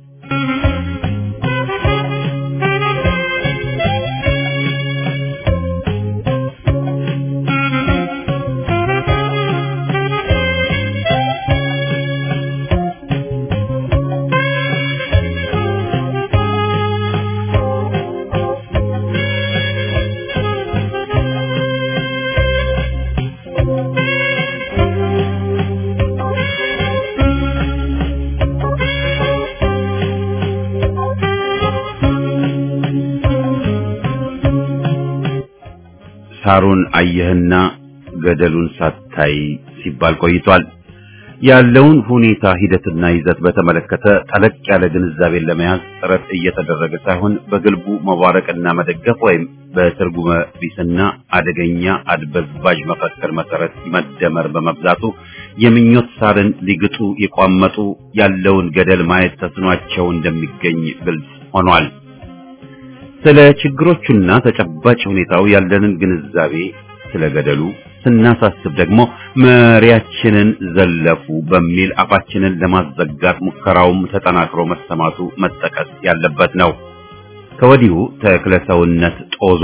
ሳሩን አየህና ገደሉን ሳታይ ሲባል ቆይቷል። ያለውን ሁኔታ ሂደትና ይዘት በተመለከተ ጠለቅ ያለ ግንዛቤን ለመያዝ ጥረት እየተደረገ ሳይሆን በግልቡ መባረቅና መደገፍ ወይም በትርጉመ ቢስና አደገኛ አድበዝባዥ መፈክር መሰረት መደመር በመብዛቱ የምኞት ሳርን ሊግጡ የቋመጡ ያለውን ገደል ማየት ተስኗቸው እንደሚገኝ ግልጽ ሆኗል። ስለ ችግሮቹና ተጨባጭ ሁኔታው ያለንን ግንዛቤ ስለ ገደሉ ስናሳስብ ደግሞ መሪያችንን ዘለፉ በሚል አፋችንን ለማዘጋት ሙከራውም ተጠናክሮ መሰማቱ መጠቀስ ያለበት ነው። ከወዲሁ ተክለሰውነት ጦዞ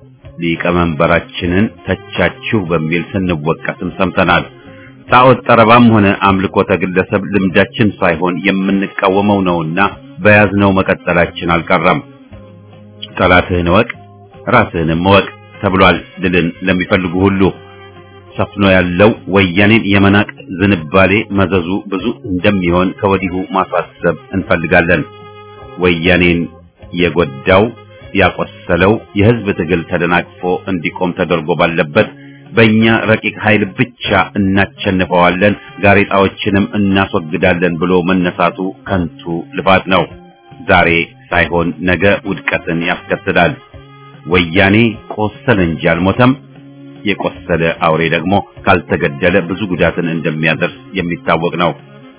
ሊቀመንበራችንን ተቻችሁ በሚል ስንወቀስም ሰምተናል። ጣዖት ጠረባም ሆነ አምልኮተ ግለሰብ ልምዳችን ሳይሆን የምንቃወመው ነውና በያዝነው መቀጠላችን አልቀረም። ጠላትህን እወቅ ራስህንም እወቅ ተብሏል። ድልን ለሚፈልጉ ሁሉ ሰፍኖ ያለው ወያኔን የመናቅ ዝንባሌ መዘዙ ብዙ እንደሚሆን ከወዲሁ ማሳሰብ እንፈልጋለን። ወያኔን የጎዳው ያቆሰለው የህዝብ ትግል ተደናቅፎ እንዲቆም ተደርጎ ባለበት በእኛ ረቂቅ ኃይል ብቻ እናቸንፈዋለን፣ ጋሬጣዎችንም እናስወግዳለን ብሎ መነሳቱ ከንቱ ልፋት ነው። ዛሬ ሳይሆን ነገ ውድቀትን ያስከትላል። ወያኔ ቆሰለ እንጂ አልሞተም። የቆሰለ አውሬ ደግሞ ካልተገደለ ብዙ ጉዳትን እንደሚያደርስ የሚታወቅ ነው።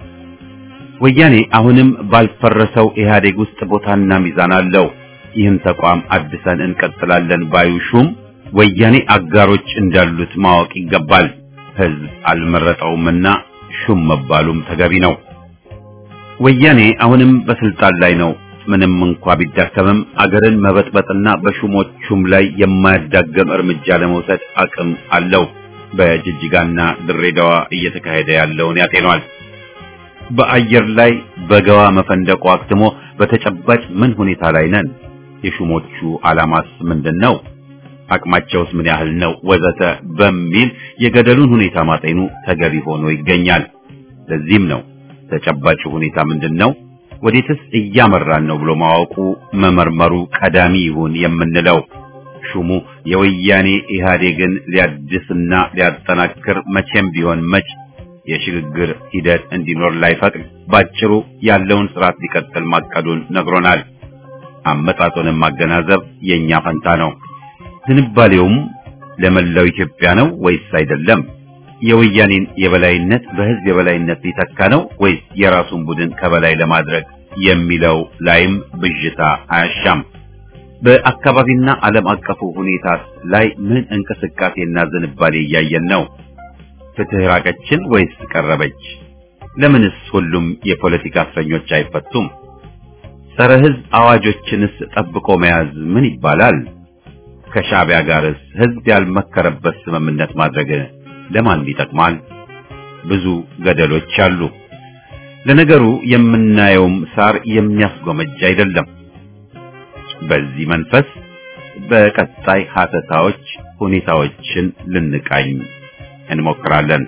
ወያኔ አሁንም ባልፈረሰው ኢህአዴግ ውስጥ ቦታና ሚዛን አለው። ይህን ተቋም አድሰን እንቀጥላለን ባዩ ሹም ወያኔ አጋሮች እንዳሉት ማወቅ ይገባል። ህዝብ አልመረጠውምና ሹም መባሉም ተገቢ ነው። ወያኔ አሁንም በስልጣን ላይ ነው። ምንም እንኳ ቢዳከምም አገርን መበጥበጥና በሹሞቹም ላይ የማያዳገም እርምጃ ለመውሰድ አቅም አለው። በጅጅጋና ድሬዳዋ እየተካሄደ ያለውን ያጤኗል። በአየር ላይ በገዋ መፈንደቁ አክትሞ በተጨባጭ ምን ሁኔታ ላይ ነን? የሹሞቹ ዓላማስ ምንድን ነው? አቅማቸውስ ምን ያህል ነው? ወዘተ በሚል የገደሉን ሁኔታ ማጤኑ ተገቢ ሆኖ ይገኛል። ለዚህም ነው ተጨባጭ ሁኔታ ምንድን ነው? ወዴትስ እያመራን ነው ብሎ ማወቁ መመርመሩ ቀዳሚ ይሁን የምንለው። ሹሙ የወያኔ ኢህአዴግን ሊያድስና ሊያጠናክር መቼም ቢሆን መች የሽግግር ሂደት እንዲኖር ላይፈቅድ ባጭሩ ያለውን ስርዓት ሊቀጥል ማቀዱን ነግሮናል። አመጣጡንም ማገናዘብ የኛ ፈንታ ነው። ዝንባሌውም ለመላው ኢትዮጵያ ነው ወይስ አይደለም? የወያኔን የበላይነት በህዝብ የበላይነት ሊተካ ነው ወይስ የራሱን ቡድን ከበላይ ለማድረግ የሚለው ላይም ብዥታ አያሻም። በአካባቢና ዓለም አቀፉ ሁኔታ ላይ ምን እንቅስቃሴና ዝንባሌ እያየን ነው? ፍትህ ራቀችን ወይስ ቀረበች? ለምንስ ሁሉም የፖለቲካ እስረኞች አይፈቱም? ጸረ ህዝብ አዋጆችንስ ጠብቆ መያዝ ምን ይባላል? ከሻዕቢያ ጋርስ ህዝብ ያልመከረበት ስምምነት ማድረግ ለማን ይጠቅማል? ብዙ ገደሎች አሉ። ለነገሩ የምናየውም ሳር የሚያስጎመጅ አይደለም። በዚህ መንፈስ በቀጣይ ሀተታዎች ሁኔታዎችን ልንቃኝ እንሞክራለን።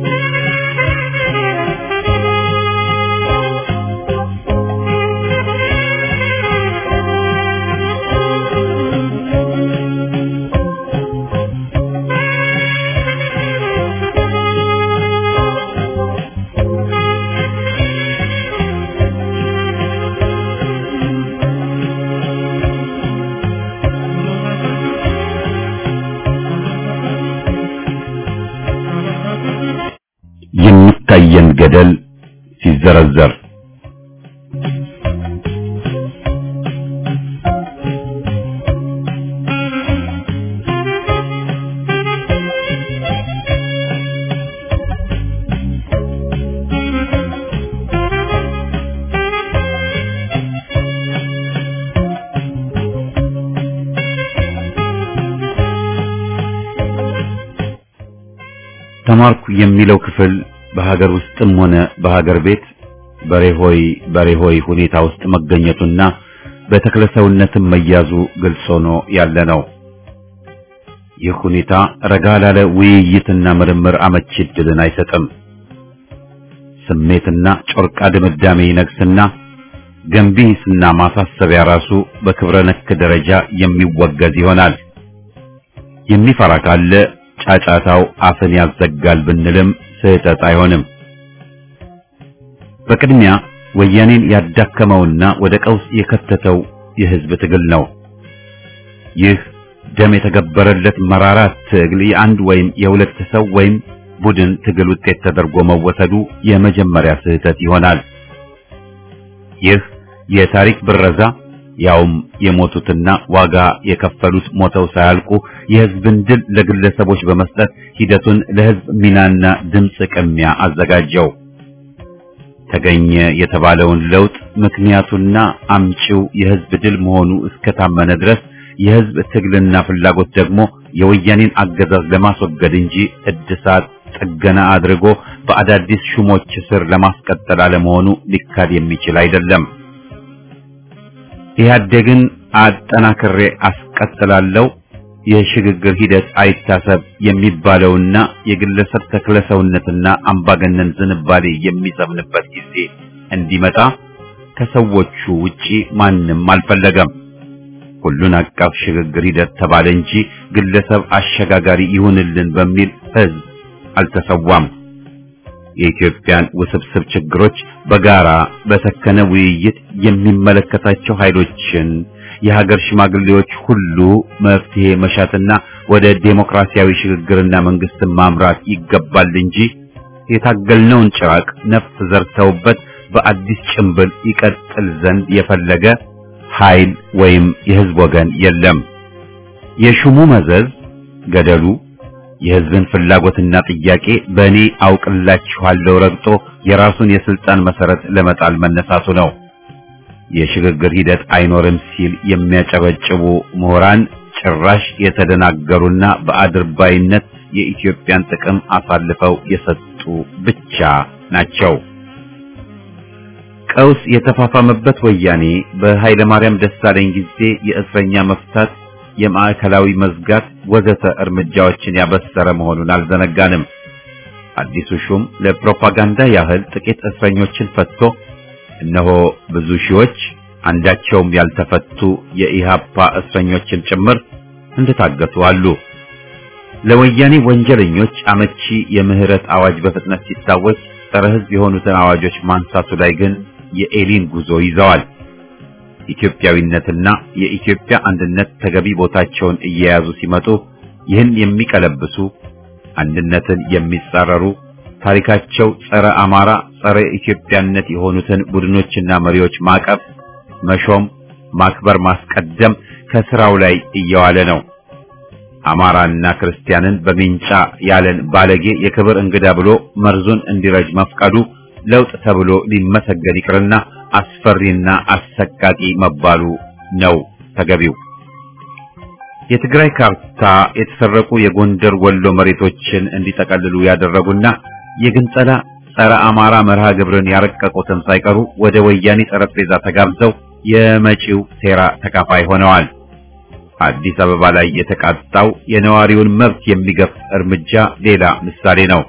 የሚታየን ገደል ሲዘረዘር ተማርኩ የሚለው ክፍል በሀገር ውስጥም ሆነ በሀገር ቤት በሬሆይ በሬሆይ ሁኔታ ውስጥ መገኘቱና በተክለሰውነትም መያዙ ግልጽ ሆኖ ያለ ነው። ይህ ሁኔታ ረጋ ላለ ውይይትና ምርምር አመቺ ዕድልን አይሰጥም። ስሜትና ጮርቃ ድምዳሜ ይነግስና ገንቢ ሂስና ማሳሰቢያ ራሱ በክብረ ነክ ደረጃ የሚወገዝ ይሆናል። የሚፈራ ካለ ጫጫታው አፍን ያዘጋል ብንልም ስህተት አይሆንም። በቅድሚያ ወያኔን ያዳከመውና ወደ ቀውስ የከተተው የህዝብ ትግል ነው። ይህ ደም የተገበረለት መራራ ትግል የአንድ ወይም የሁለት ሰው ወይም ቡድን ትግል ውጤት ተደርጎ መወሰዱ የመጀመሪያ ስህተት ይሆናል። ይህ የታሪክ ብረዛ ያውም የሞቱትና ዋጋ የከፈሉት ሞተው ሳያልቁ የህዝብን ድል ለግለሰቦች በመስጠት ሂደቱን ለህዝብ ሚናና ድምፅ ቅሚያ አዘጋጀው። ተገኘ የተባለውን ለውጥ ምክንያቱና አምጪው የህዝብ ድል መሆኑ እስከታመነ ድረስ የህዝብ ትግልና ፍላጎት ደግሞ የወያኔን አገዛዝ ለማስወገድ እንጂ እድሳት ጥገና አድርጎ በአዳዲስ ሹሞች ስር ለማስቀጠል አለመሆኑ ሊካድ የሚችል አይደለም። ኢህአዴግን አጠናክሬ አስቀጥላለሁ የሽግግር ሂደት አይታሰብ የሚባለውና የግለሰብ ተክለሰውነትና አምባገነን ዝንባሌ የሚሰምንበት ጊዜ እንዲመጣ ከሰዎቹ ውጪ ማንም አልፈለገም። ሁሉን አቀፍ ሽግግር ሂደት ተባለ እንጂ ግለሰብ አሸጋጋሪ ይሁንልን በሚል ህዝብ አልተሰዋም። የኢትዮጵያን ውስብስብ ችግሮች በጋራ በሰከነ ውይይት የሚመለከታቸው ኃይሎችን የሀገር ሽማግሌዎች ሁሉ መፍትሄ መሻትና ወደ ዴሞክራሲያዊ ሽግግርና መንግስትን ማምራት ይገባል እንጂ የታገልነውን ጭራቅ ነፍስ ዘርተውበት በአዲስ ጭንብል ይቀጥል ዘንድ የፈለገ ኃይል ወይም የህዝብ ወገን የለም። የሹሙ መዘዝ ገደሉ የህዝብን ፍላጎትና ጥያቄ በእኔ አውቅላችኋለሁ ረግጦ የራሱን የስልጣን መሰረት ለመጣል መነሳቱ ነው። የሽግግር ሂደት አይኖርም ሲል የሚያጨበጭቡ ምሁራን ጭራሽ የተደናገሩና በአድርባይነት የኢትዮጵያን ጥቅም አሳልፈው የሰጡ ብቻ ናቸው። ቀውስ የተፋፋመበት ወያኔ በኃይለ ማርያም ደሳለኝ ጊዜ የእስረኛ መፍታት፣ የማዕከላዊ መዝጋት ወዘተ እርምጃዎችን ያበሰረ መሆኑን አልዘነጋንም። አዲሱ ሹም ለፕሮፓጋንዳ ያህል ጥቂት እስረኞችን ፈትቶ እነሆ ብዙ ሺዎች አንዳቸውም ያልተፈቱ የኢሃፓ እስረኞችን ጭምር እንደታገቱ አሉ። ለወያኔ ወንጀለኞች አመቺ የምህረት አዋጅ በፍጥነት ሲታወጅ ጸረ ሕዝብ የሆኑትን አዋጆች ማንሳቱ ላይ ግን የኤሊን ጉዞ ይዘዋል። ኢትዮጵያዊነትና የኢትዮጵያ አንድነት ተገቢ ቦታቸውን እየያዙ ሲመጡ ይህን የሚቀለብሱ አንድነትን የሚጻረሩ ታሪካቸው ጸረ አማራ፣ ጸረ ኢትዮጵያነት የሆኑትን ቡድኖችና መሪዎች ማቀፍ፣ መሾም፣ ማክበር፣ ማስቀደም ከስራው ላይ እየዋለ ነው። አማራና ክርስቲያንን በሚንጫ ያለን ባለጌ የክብር እንግዳ ብሎ መርዙን እንዲረጅ መፍቀዱ ለውጥ ተብሎ ሊመሰገን ይቅርና አስፈሪና አሰቃቂ መባሉ ነው ተገቢው። የትግራይ ካርታ የተሰረቁ የጎንደር ወሎ መሬቶችን እንዲጠቀልሉ ያደረጉና የግንጸላ ጸረ አማራ መርሃ ግብርን ያረቀቁትም ሳይቀሩ ወደ ወያኔ ጠረጴዛ ተጋብዘው የመጪው ሴራ ተካፋይ ሆነዋል። አዲስ አበባ ላይ የተቃጣው የነዋሪውን መብት የሚገፍ እርምጃ ሌላ ምሳሌ ነው።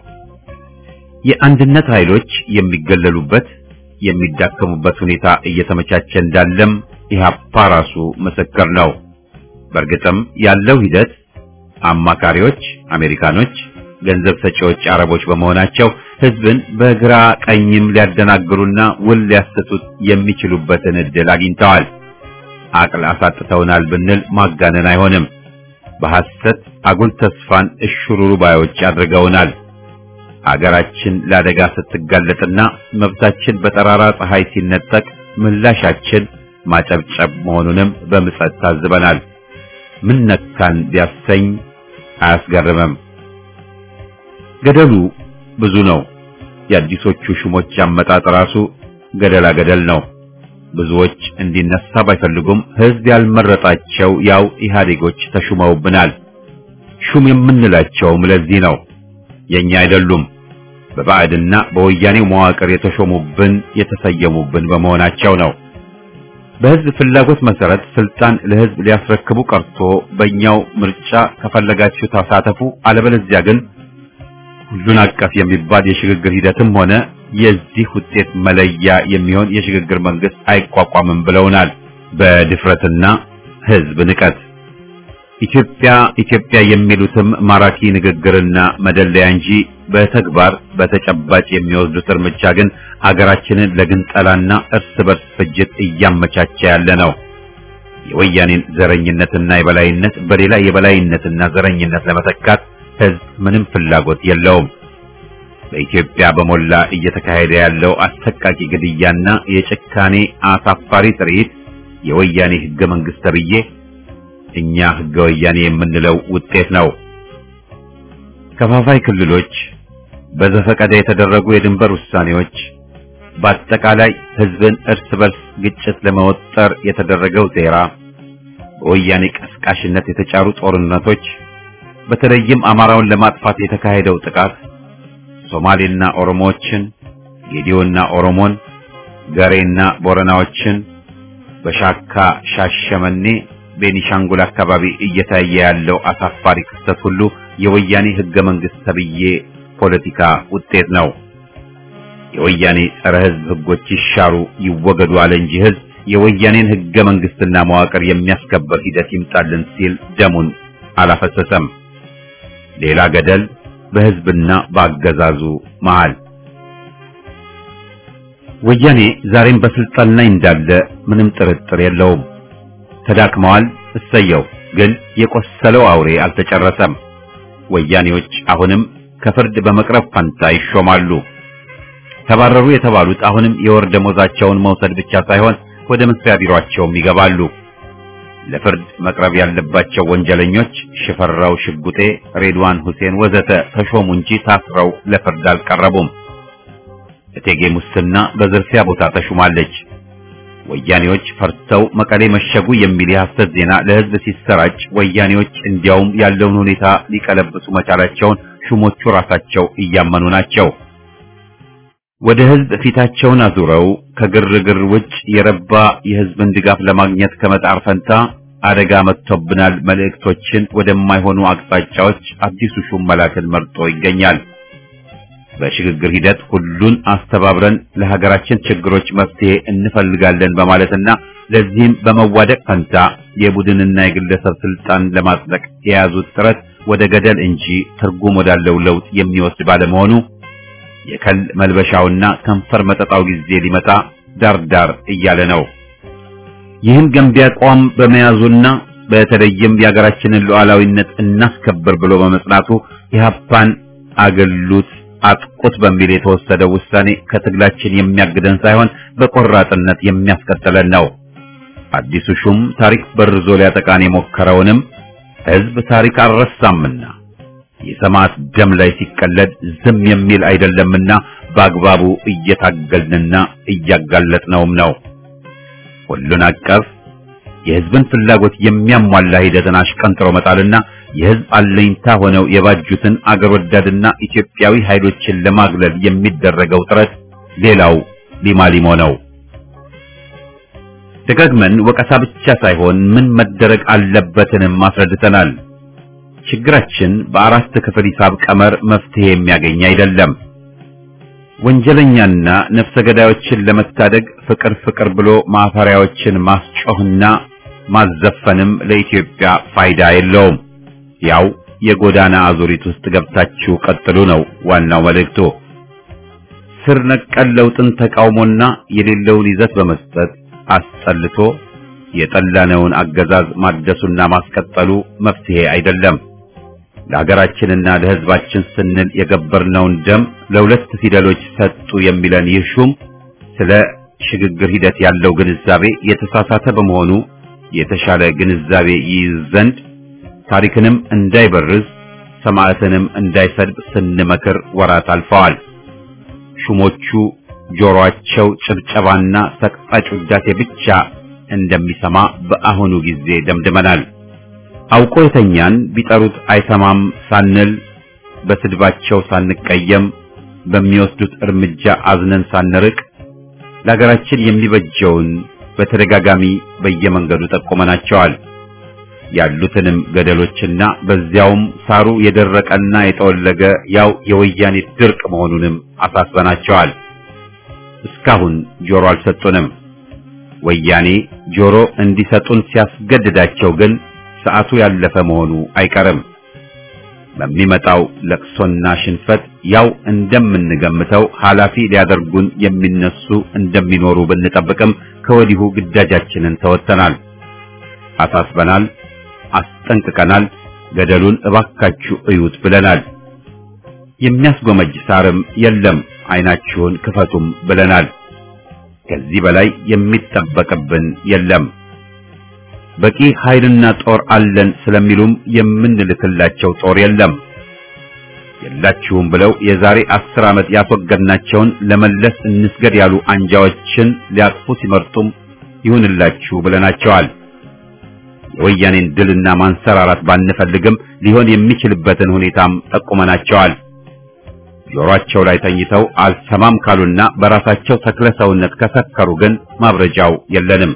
የአንድነት ኃይሎች የሚገለሉበት የሚዳከሙበት ሁኔታ እየተመቻቸ እንዳለም ኢህአፓ ራሱ ምስክር ነው። በእርግጥም ያለው ሂደት አማካሪዎች አሜሪካኖች፣ ገንዘብ ሰጪዎች አረቦች በመሆናቸው ህዝብን በግራ ቀኝም ሊያደናግሩና ውል ሊያሰጡት የሚችሉበትን እድል አግኝተዋል። አቅል አሳጥተውናል ብንል ማጋነን አይሆንም። በሐሰት አጉል ተስፋን እሽሩሩ ባዮች አድርገውናል። አገራችን ለአደጋ ስትጋለጥና መብታችን በጠራራ ፀሐይ ሲነጠቅ ምላሻችን ማጨብጨብ መሆኑንም በምጸት ታዝበናል። ምን ነካን ቢያሰኝ አያስገርምም። ገደሉ ብዙ ነው። የአዲሶቹ ሹሞች አመጣጥ ራሱ ገደላ ገደል ነው። ብዙዎች እንዲነሳ ባይፈልጉም ህዝብ ያልመረጣቸው ያው ኢህአዴጎች ተሹመውብናል። ሹም የምንላቸውም ለዚህ ነው። የኛ አይደሉም። በባዕድና በወያኔው መዋቅር የተሾሙብን የተሰየሙብን በመሆናቸው ነው። በህዝብ ፍላጎት መሰረት ስልጣን ለህዝብ ሊያስረክቡ ቀርቶ በእኛው ምርጫ ከፈለጋችሁ ተሳተፉ፣ አለበለዚያ ግን ሁሉን አቀፍ የሚባል የሽግግር ሂደትም ሆነ የዚህ ውጤት መለያ የሚሆን የሽግግር መንግስት አይቋቋምም ብለውናል። በድፍረትና ህዝብ ንቀት ኢትዮጵያ ኢትዮጵያ የሚሉትም ማራኪ ንግግርና መደለያ እንጂ በተግባር በተጨባጭ የሚወስዱት እርምጃ ግን አገራችንን ለግንጠላና እርስ በርስ ፍጅት እያመቻቸ ያለ ነው። የወያኔን ዘረኝነትና የበላይነት በሌላ የበላይነትና ዘረኝነት ለመተካት ህዝብ ምንም ፍላጎት የለውም። በኢትዮጵያ በሞላ እየተካሄደ ያለው አሰቃቂ ግድያና የጭካኔ አሳፋሪ ትርኢት የወያኔ ህገ መንግስት ተብዬ እኛ ህገ ወያኔ የምንለው ውጤት ነው። ከፋፋይ ክልሎች፣ በዘፈቀደ የተደረጉ የድንበር ውሳኔዎች፣ በአጠቃላይ ህዝብን እርስ በርስ ግጭት ለመወጠር የተደረገው ሴራ፣ በወያኔ ቀስቃሽነት የተጫሩ ጦርነቶች፣ በተለይም አማራውን ለማጥፋት የተካሄደው ጥቃት ሶማሌና ኦሮሞዎችን፣ ጌዲዮና ኦሮሞን፣ ገሬና ቦረናዎችን በሻካ ሻሸመኔ ቤኒሻንጉል አካባቢ እየታየ ያለው አሳፋሪ ክስተት ሁሉ የወያኔ ህገ መንግስት ተብዬ ፖለቲካ ውጤት ነው። የወያኔ ጸረ ህዝብ ህጎች ይሻሩ ይወገዱ አለ እንጂ ህዝብ የወያኔን ህገ መንግስትና መዋቅር የሚያስከበር ሂደት ይምጣልን ሲል ደሙን አላፈሰሰም። ሌላ ገደል በህዝብና በአገዛዙ መሃል። ወያኔ ዛሬም በስልጣን ላይ እንዳለ ምንም ጥርጥር የለውም። ተዳክመዋል። እሰየው። ግን የቆሰለው አውሬ አልተጨረሰም። ወያኔዎች አሁንም ከፍርድ በመቅረብ ፈንታ ይሾማሉ። ተባረሩ የተባሉት አሁንም የወር ደሞዛቸውን መውሰድ ብቻ ሳይሆን ወደ መስሪያ ቢሮአቸውም ይገባሉ። ለፍርድ መቅረብ ያለባቸው ወንጀለኞች ሽፈራው ሽጉጤ፣ ሬድዋን ሁሴን ወዘተ ተሾሙ እንጂ ታስረው ለፍርድ አልቀረቡም። እቴጌ ሙስና በዝርፊያ ቦታ ተሹማለች። ወያኔዎች ፈርተው መቀሌ መሸጉ የሚል የሐሰት ዜና ለሕዝብ ሲሰራጭ ወያኔዎች እንዲያውም ያለውን ሁኔታ ሊቀለብሱ መቻላቸውን ሹሞቹ ራሳቸው እያመኑ ናቸው። ወደ ሕዝብ ፊታቸውን አዙረው ከግርግር ውጭ የረባ የሕዝብን ድጋፍ ለማግኘት ከመጣር ፈንታ አደጋ መጥቶብናል መልእክቶችን ወደማይሆኑ አቅጣጫዎች አዲሱ ሹም መላክን መርጦ ይገኛል። በሽግግር ሂደት ሁሉን አስተባብረን ለሀገራችን ችግሮች መፍትሄ እንፈልጋለን በማለትና ለዚህም በመዋደቅ ፈንታ የቡድንና የግለሰብ ስልጣን ለማጽደቅ የያዙት ጥረት ወደ ገደል እንጂ ትርጉም ወዳለው ለውጥ የሚወስድ ባለመሆኑ የከል መልበሻውና ከንፈር መጠጣው ጊዜ ሊመጣ ዳርዳር እያለ ነው። ይህን ገንቢ አቋም በመያዙና በተለይም የሀገራችንን ሉዓላዊነት እናስከብር ብሎ በመጽናቱ ኢህአፓን አገሉት አጥቁት በሚል የተወሰደው ውሳኔ ከትግላችን የሚያግደን ሳይሆን በቆራጥነት የሚያስቀጥለን ነው። አዲሱ ሹም ታሪክ በርዞ ሊያጠቃን የሞከረውንም ሕዝብ ታሪክ አልረሳምና የሰማዕት ደም ላይ ሲቀለድ ዝም የሚል አይደለምና በአግባቡ እየታገልንና እያጋለጥነውም ነው። ሁሉን አቀፍ የሕዝብን ፍላጎት የሚያሟላ ሂደትን አሽቀንጥሮ መጣልና የሕዝብ አለኝታ ሆነው የባጁትን አገር ወዳድና ኢትዮጵያዊ ኃይሎችን ለማግለል የሚደረገው ጥረት ሌላው ሊማሊሞ ነው። ደጋግመን ወቀሳ ብቻ ሳይሆን ምን መደረግ አለበትንም አስረድተናል። ችግራችን በአራት ክፍል ሂሳብ ቀመር መፍትሄ የሚያገኝ አይደለም። ወንጀለኛና ነፍሰ ገዳዮችን ለመታደግ ፍቅር ፍቅር ብሎ ማፈሪያዎችን ማስጮህና ማዘፈንም ለኢትዮጵያ ፋይዳ የለውም። ያው የጎዳና አዙሪት ውስጥ ገብታችሁ ቀጥሉ ነው ዋናው መልእክቱ። ስር ነቀል ለውጥን ተቃውሞና የሌለውን ይዘት በመስጠት አስጠልቶ የጠላነውን አገዛዝ ማደሱና ማስቀጠሉ መፍትሄ አይደለም። ለሀገራችንና ለሕዝባችን ስንል የገበርነውን ደም ለሁለት ፊደሎች ሰጡ የሚለን ይህ ሹም ስለ ሽግግር ሂደት ያለው ግንዛቤ የተሳሳተ በመሆኑ የተሻለ ግንዛቤ ይይዝ ዘንድ ታሪክንም እንዳይበርዝ ሰማዕትንም እንዳይሰድብ ስንመክር ወራት አልፈዋል። ሹሞቹ ጆሮአቸው ጭብጨባና ሰቅጣጭ ውዳሴ ብቻ እንደሚሰማ በአሁኑ ጊዜ ደምድመናል። አውቆ የተኛን ቢጠሩት አይሰማም ሳንል በስድባቸው ሳንቀየም በሚወስዱት እርምጃ አዝነን ሳንርቅ ለሀገራችን የሚበጀውን በተደጋጋሚ በየመንገዱ ጠቆመናቸዋል። ያሉትንም ገደሎችና በዚያውም ሳሩ የደረቀና የጠወለገ ያው የወያኔ ድርቅ መሆኑንም አሳስበናቸዋል። እስካሁን ጆሮ አልሰጡንም። ወያኔ ጆሮ እንዲሰጡን ሲያስገድዳቸው ግን ሰዓቱ ያለፈ መሆኑ አይቀርም። በሚመጣው ለቅሶና ሽንፈት ያው እንደምንገምተው ኃላፊ ሊያደርጉን የሚነሱ እንደሚኖሩ ብንጠብቅም ከወዲሁ ግዳጃችንን ተወጥተናል፣ አሳስበናል፣ አስጠንቅቀናል፣ ገደሉን እባካችሁ እዩት ብለናል። የሚያስጎመጅ ሳርም የለም፣ አይናችሁን ክፈቱም ብለናል። ከዚህ በላይ የሚጠበቅብን የለም። በቂ ኃይልና ጦር አለን ስለሚሉም የምንልክላቸው ጦር የለም። የላችሁም ብለው የዛሬ አስር ዓመት ያስወገድናቸውን ለመለስ እንስገድ ያሉ አንጃዎችን ሊያቅፉ ሲመርጡም ይሁንላችሁ ብለናቸዋል። የወያኔን ድልና ማንሰራራት ባንፈልግም ሊሆን የሚችልበትን ሁኔታም ጠቁመናቸዋል። ጆሮአቸው ላይ ተኝተው አልሰማም ካሉና በራሳቸው ተክለ ሰውነት ከሰከሩ ግን ማብረጃው የለንም።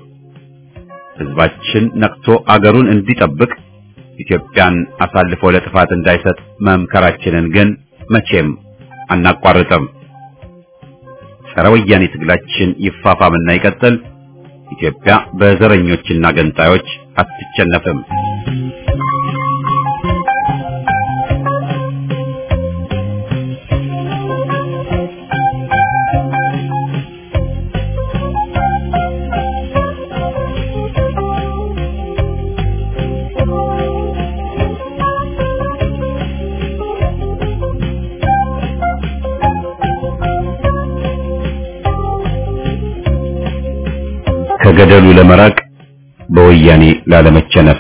ሕዝባችን ነቅቶ አገሩን እንዲጠብቅ ኢትዮጵያን አሳልፎ ለጥፋት እንዳይሰጥ መምከራችንን ግን መቼም አናቋርጥም። ጸረ ወያኔ ትግላችን ይፋፋምና ይቀጥል። ኢትዮጵያ በዘረኞችና ገንጣዮች አትቸነፍም። ከገደሉ ለመራቅ በወያኔ ላለመቸነፍ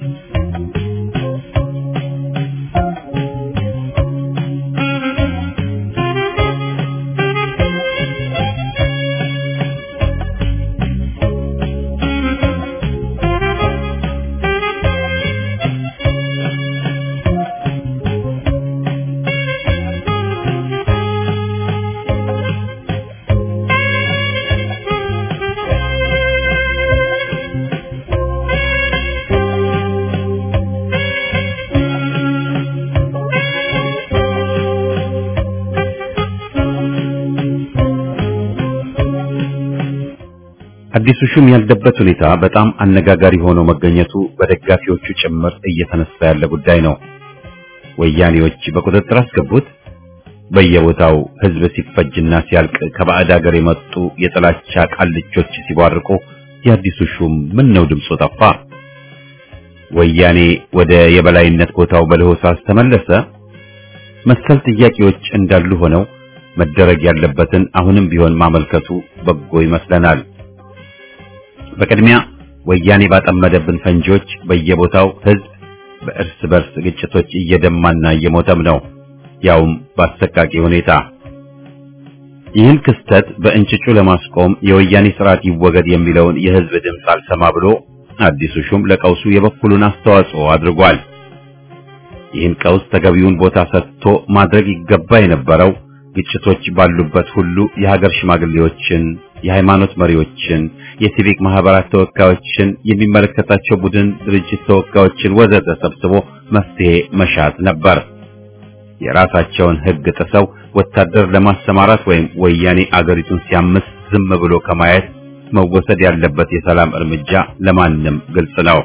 አዲሱ ሹም ያለበት ሁኔታ በጣም አነጋጋሪ ሆኖ መገኘቱ በደጋፊዎቹ ጭምር እየተነሳ ያለ ጉዳይ ነው። ወያኔዎች በቁጥጥር አስገቡት። በየቦታው ህዝብ ሲፈጅና ሲያልቅ ከባዕድ ሀገር የመጡ የጥላቻ ቃልቾች ሲቧርቁ የአዲሱ ሹም ምን ነው ድምፁ ጠፋ? ወያኔ ወደ የበላይነት ቦታው በለሆሳስ ተመለሰ? መሰል ጥያቄዎች እንዳሉ ሆነው መደረግ ያለበትን አሁንም ቢሆን ማመልከቱ በጎ ይመስለናል። በቅድሚያ ወያኔ ባጠመደብን ፈንጂዎች በየቦታው ህዝብ በእርስ በርስ ግጭቶች እየደማና እየሞተም ነው፣ ያውም በአሰቃቂ ሁኔታ። ይህን ክስተት በእንጭጩ ለማስቆም የወያኔ ስርዓት ይወገድ የሚለውን የህዝብ ድምፅ አልሰማ ብሎ አዲሱ ሹም ለቀውሱ የበኩሉን አስተዋጽኦ አድርጓል። ይህን ቀውስ ተገቢውን ቦታ ሰጥቶ ማድረግ ይገባ የነበረው ግጭቶች ባሉበት ሁሉ የሀገር ሽማግሌዎችን፣ የሃይማኖት መሪዎችን፣ የሲቪክ ማህበራት ተወካዮችን፣ የሚመለከታቸው ቡድን ድርጅት ተወካዮችን ወዘተ ሰብስቦ መፍትሄ መሻት ነበር። የራሳቸውን ህግ ጥሰው ወታደር ለማሰማራት ወይም ወያኔ አገሪቱን ሲያምስ ዝም ብሎ ከማየት መወሰድ ያለበት የሰላም እርምጃ ለማንም ግልጽ ነው።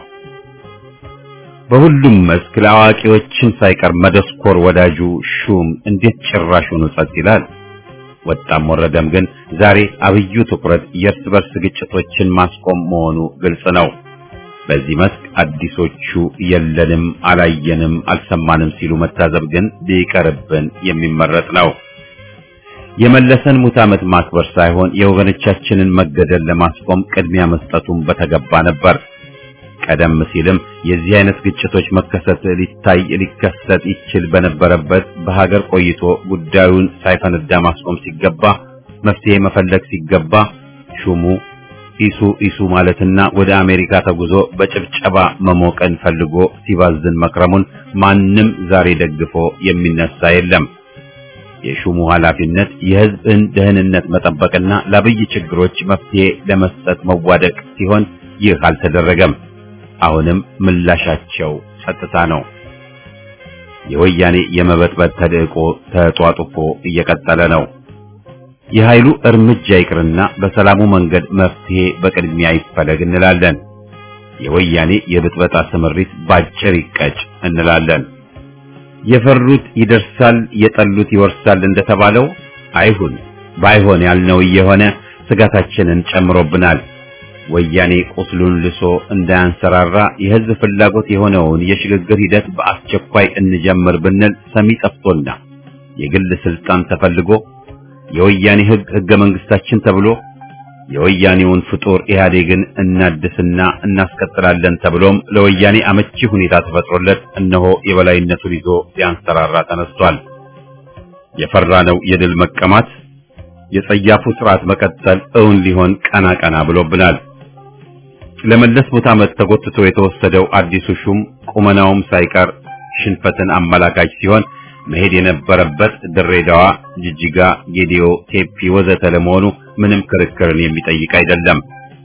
በሁሉም መስክ ለአዋቂዎችን ሳይቀር መደስኮር ወዳጁ ሹም እንዴት ጭራሹን ጸጥ ይላል? ወጣም ወረደም ግን ዛሬ አብዩ ትኩረት የእርስ በርስ ግጭቶችን ማስቆም መሆኑ ግልጽ ነው። በዚህ መስክ አዲሶቹ የለንም፣ አላየንም፣ አልሰማንም ሲሉ መታዘብ ግን ቢቀርብን የሚመረጥ ነው። የመለሰን ሙት ዓመት ማክበር ሳይሆን የወገኖቻችንን መገደል ለማስቆም ቅድሚያ መስጠቱን በተገባ ነበር። ቀደም ሲልም የዚህ አይነት ግጭቶች መከሰት ሊታይ ሊከሰት ይችል በነበረበት በሀገር ቆይቶ ጉዳዩን ሳይፈነዳ ማስቆም ሲገባ መፍትሄ መፈለግ ሲገባ ሹሙ ኢሱ ኢሱ ማለትና ወደ አሜሪካ ተጉዞ በጭብጨባ መሞቀን ፈልጎ ሲባዝን መክረሙን ማንም ዛሬ ደግፎ የሚነሳ የለም። የሹሙ ኃላፊነት የሕዝብን ደህንነት መጠበቅና ለአብይ ችግሮች መፍትሄ ለመስጠት መዋደቅ ሲሆን ይህ አልተደረገም። አሁንም ምላሻቸው ጸጥታ ነው። የወያኔ የመበጥበጥ ተልዕቆ ተጧጡፎ እየቀጠለ ነው። የኃይሉ እርምጃ ይቅርና በሰላሙ መንገድ መፍትሄ በቅድሚያ ይፈለግ እንላለን። የወያኔ የብጥበጣ ስምሪት ባጭር ይቀጭ እንላለን። የፈሩት ይደርሳል፣ የጠሉት ይወርሳል እንደተባለው አይሁን። ባይሆን ያልነው እየሆነ ስጋታችንን ጨምሮብናል። ወያኔ ቁስሉን ልሶ እንዳያንሰራራ የህዝብ ፍላጎት የሆነውን የሽግግር ሂደት በአስቸኳይ እንጀምር ብንል ሰሚ ጠፍቶና የግል ስልጣን ተፈልጎ የወያኔ ህግ ህገ መንግስታችን ተብሎ የወያኔውን ፍጡር ኢህአዴግን እናድስና እናስቀጥላለን ተብሎም ለወያኔ አመቺ ሁኔታ ተፈጥሮለት እነሆ የበላይነቱን ይዞ ሊያንሰራራ ተነስቷል። የፈራነው የድል መቀማት የጸያፉ ስርዓት መቀጠል እውን ሊሆን ቀና ቀና ብሎብናል። ለመለስ ሙት ዓመት ተጎትቶ የተወሰደው አዲሱ ሹም ቁመናውም ሳይቀር ሽንፈትን አመላካች ሲሆን መሄድ የነበረበት ድሬዳዋ፣ ጅጅጋ፣ ጌዲዮ፣ ቴፒ ወዘተ ለመሆኑ ምንም ክርክርን የሚጠይቅ አይደለም።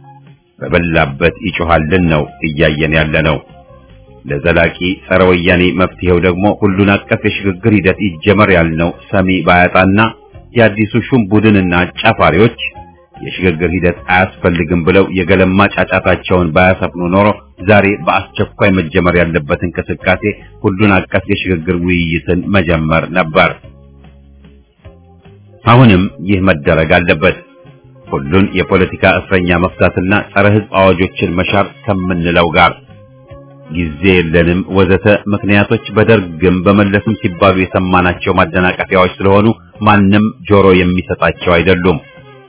በበላበት ይጮሃልን ነው እያየን ያለ ነው። ለዘላቂ ጸረ ወያኔ መፍትሄው ደግሞ ሁሉን አቀፍ የሽግግር ሂደት ይጀመር ያልነው ሰሚ ባያጣና የአዲሱ ሹም ቡድንና አጫፋሪዎች የሽግግር ሂደት አያስፈልግም ብለው የገለማ ጫጫታቸውን ባያሰፍኑ ኖሮ ዛሬ በአስቸኳይ መጀመር ያለበት እንቅስቃሴ ሁሉን አቀፍ የሽግግር ውይይትን መጀመር ነበር። አሁንም ይህ መደረግ አለበት። ሁሉን የፖለቲካ እስረኛ መፍታትና ጸረ ሕዝብ አዋጆችን መሻር ከምንለው ጋር ጊዜ የለንም ወዘተ ምክንያቶች በደርግም በመለስም ሲባሉ የሰማናቸው ማደናቀፊያዎች ስለሆኑ ማንም ጆሮ የሚሰጣቸው አይደሉም።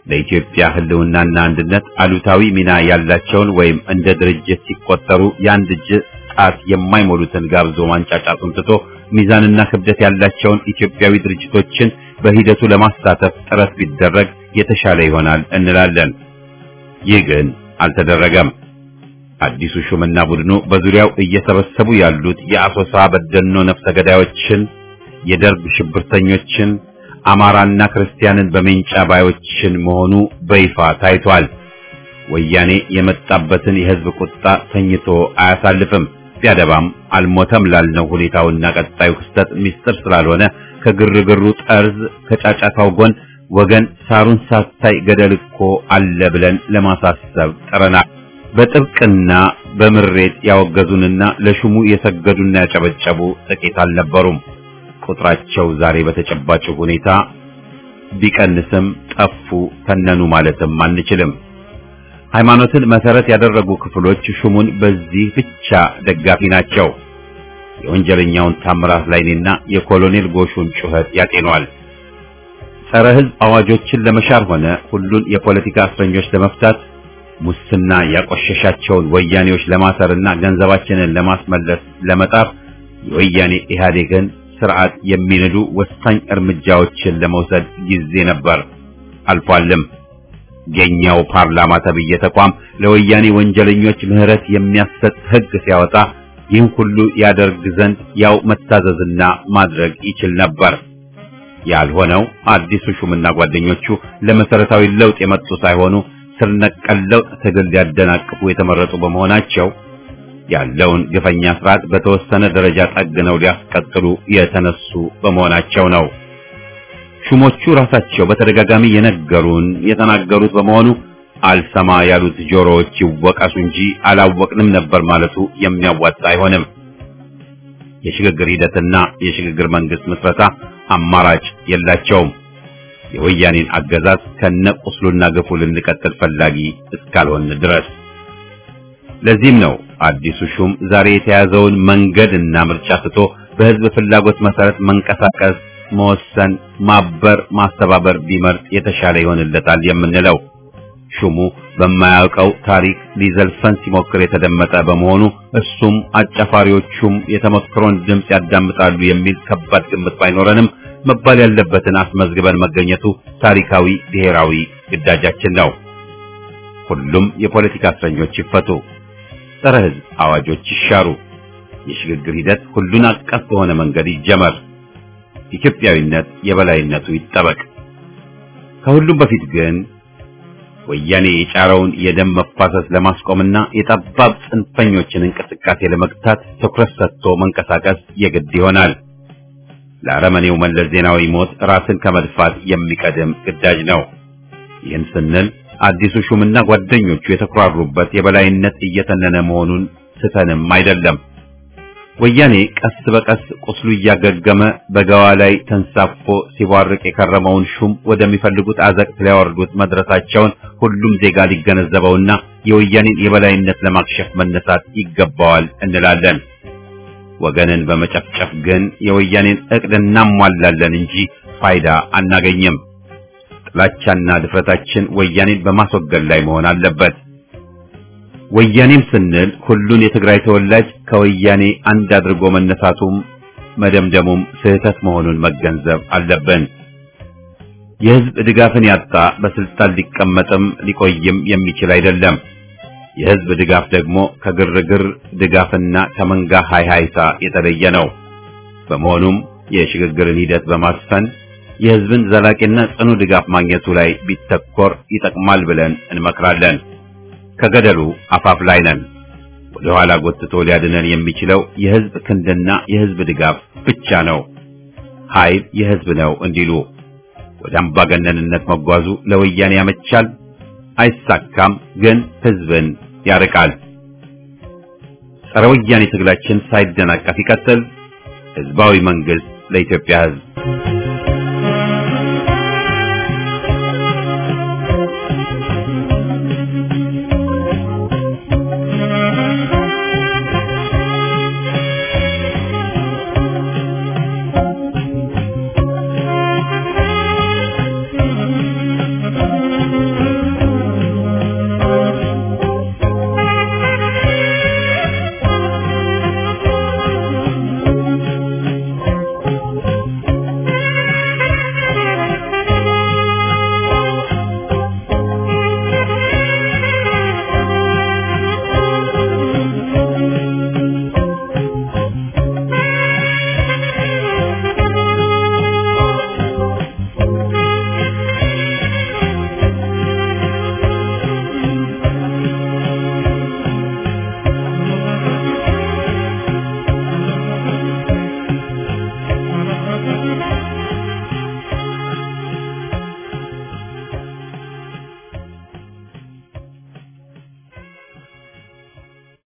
ለኢትዮጵያ ሕልውናና አንድነት አሉታዊ ሚና ያላቸውን ወይም እንደ ድርጅት ሲቆጠሩ የአንድ እጅ ጣት የማይሞሉትን ጋብዞ ማንጫጫቱን ትቶ ሚዛንና ክብደት ያላቸውን ኢትዮጵያዊ ድርጅቶችን በሂደቱ ለማሳተፍ ጥረት ቢደረግ የተሻለ ይሆናል እንላለን። ይህ ግን አልተደረገም። አዲሱ ሹምና ቡድኑ በዙሪያው እየሰበሰቡ ያሉት የአሶሳ በደኖ ነፍሰ ገዳዮችን፣ የደርግ ሽብርተኞችን፣ አማራና ክርስቲያንን በሜንጫ ባዮችን መሆኑ በይፋ ታይቷል። ወያኔ የመጣበትን የህዝብ ቁጣ ተኝቶ አያሳልፍም። ቢያደባም አልሞተም ላልነው ሁኔታውና ቀጣዩ ክስተት ሚስጥር ስላልሆነ ከግርግሩ ጠርዝ ከጫጫታው ጎን ወገን ሳሩን ሳታይ ገደል እኮ አለ ብለን ለማሳሰብ ጥረናል። በጥብቅና በምሬት ያወገዙንና ለሹሙ የሰገዱና ያጨበጨቡ ጥቂት አልነበሩም። ቁጥራቸው ዛሬ በተጨባጭ ሁኔታ ቢቀንስም ጠፉ፣ ተነኑ ማለትም አንችልም። ሃይማኖትን መሰረት ያደረጉ ክፍሎች ሹሙን በዚህ ብቻ ደጋፊ ናቸው። የወንጀለኛውን ታምራት ላይኔና የኮሎኔል ጎሹን ጩኸት ያጤኗል። ጸረ ሕዝብ አዋጆችን ለመሻር ሆነ ሁሉን የፖለቲካ እስረኞች ለመፍታት ሙስና ያቆሸሻቸውን ወያኔዎች ለማሰርና ገንዘባችንን ለማስመለስ ለመጣር የወያኔ ኢህአዴግን ስርዓት የሚንዱ ወሳኝ እርምጃዎችን ለመውሰድ ጊዜ ነበር፣ አልፏልም። የኛው ፓርላማ ተብዬ ተቋም ለወያኔ ወንጀለኞች ምህረት የሚያሰጥ ሕግ ሲያወጣ ይህን ሁሉ ያደርግ ዘንድ ያው መታዘዝና ማድረግ ይችል ነበር። ያልሆነው አዲሱ ሹምና ጓደኞቹ ለመሰረታዊ ለውጥ የመጡ ሳይሆኑ ስር ነቀል ለውጥ ትግል ሊያደናቅፉ የተመረጡ በመሆናቸው ያለውን ግፈኛ ስርዓት በተወሰነ ደረጃ ጠግነው ሊያስቀጥሉ የተነሱ በመሆናቸው ነው። ሹሞቹ ራሳቸው በተደጋጋሚ የነገሩን የተናገሩት በመሆኑ አልሰማ ያሉት ጆሮዎች ይወቀሱ እንጂ አላወቅንም ነበር ማለቱ የሚያዋጣ አይሆንም። የሽግግር ሂደትና የሽግግር መንግስት ምስረታ አማራጭ የላቸውም። የወያኔን አገዛዝ ከነቁስሉና ግፉ ልንቀጥል ፈላጊ እስካልሆን ድረስ። ለዚህም ነው አዲሱ ሹም ዛሬ የተያዘውን መንገድና ምርጫ ትቶ በህዝብ ፍላጎት መሰረት መንቀሳቀስ፣ መወሰን፣ ማበር፣ ማስተባበር ቢመርጥ የተሻለ ይሆንለታል የምንለው። ሹሙ በማያውቀው ታሪክ ሊዘልፈን ሲሞክር የተደመጠ በመሆኑ እሱም አጫፋሪዎቹም የተመክሮን ድምፅ ያዳምጣሉ የሚል ከባድ ግምት ባይኖረንም መባል ያለበትን አስመዝግበን መገኘቱ ታሪካዊ ብሔራዊ ግዳጃችን ነው። ሁሉም የፖለቲካ እስረኞች ይፈቱ፣ ጸረ ህዝብ አዋጆች ይሻሩ፣ የሽግግር ሂደት ሁሉን አቀፍ በሆነ መንገድ ይጀመር፣ ኢትዮጵያዊነት የበላይነቱ ይጠበቅ። ከሁሉም በፊት ግን ወያኔ የጫረውን የደም መፋሰስ ለማስቆምና የጠባብ ጽንፈኞችን እንቅስቃሴ ለመግታት ትኩረት ሰጥቶ መንቀሳቀስ የግድ ይሆናል። ለአረመኔው መለስ ዜናዊ ሞት ራስን ከመድፋት የሚቀድም ግዳጅ ነው። ይህን ስንል አዲሱ ሹምና ጓደኞቹ የተኩራሩበት የበላይነት እየተነነ መሆኑን ስተንም አይደለም። ወያኔ ቀስ በቀስ ቁስሉ እያገገመ በገዋ ላይ ተንሳፎ ሲቧርቅ የከረመውን ሹም ወደሚፈልጉት አዘቅት ሊያወርዱት መድረሳቸውን ሁሉም ዜጋ ሊገነዘበውና የወያኔን የበላይነት ለማክሸፍ መነሳት ይገባዋል እንላለን። ወገንን በመጨፍጨፍ ግን የወያኔን እቅድ እናሟላለን እንጂ ፋይዳ አናገኝም። ጥላቻና ድፍረታችን ወያኔን በማስወገድ ላይ መሆን አለበት። ወያኔም ስንል ሁሉን የትግራይ ተወላጅ ከወያኔ አንድ አድርጎ መነሳቱም መደምደሙም ስህተት መሆኑን መገንዘብ አለብን። የህዝብ ድጋፍን ያጣ በስልጣን ሊቀመጥም ሊቆይም የሚችል አይደለም። የህዝብ ድጋፍ ደግሞ ከግርግር ድጋፍና ከመንጋ ሃይሃይታ የተለየ ነው። በመሆኑም የሽግግርን ሂደት በማስፈን የህዝብን ዘላቂና ጽኑ ድጋፍ ማግኘቱ ላይ ቢተኮር ይጠቅማል ብለን እንመክራለን። ከገደሉ አፋፍ ላይ ነን። ወደ ኋላ ጎትቶ ሊያድነን የሚችለው የህዝብ ክንድና የህዝብ ድጋፍ ብቻ ነው። ኃይል የህዝብ ነው እንዲሉ ወደ አምባገነንነት መጓዙ ለወያኔ ያመቻል፣ አይሳካም፣ ግን ህዝብን ያርቃል። ጸረ ወያኔ ትግላችን ሳይደናቀፍ ይቀጥል። ህዝባዊ መንግስት ለኢትዮጵያ ህዝብ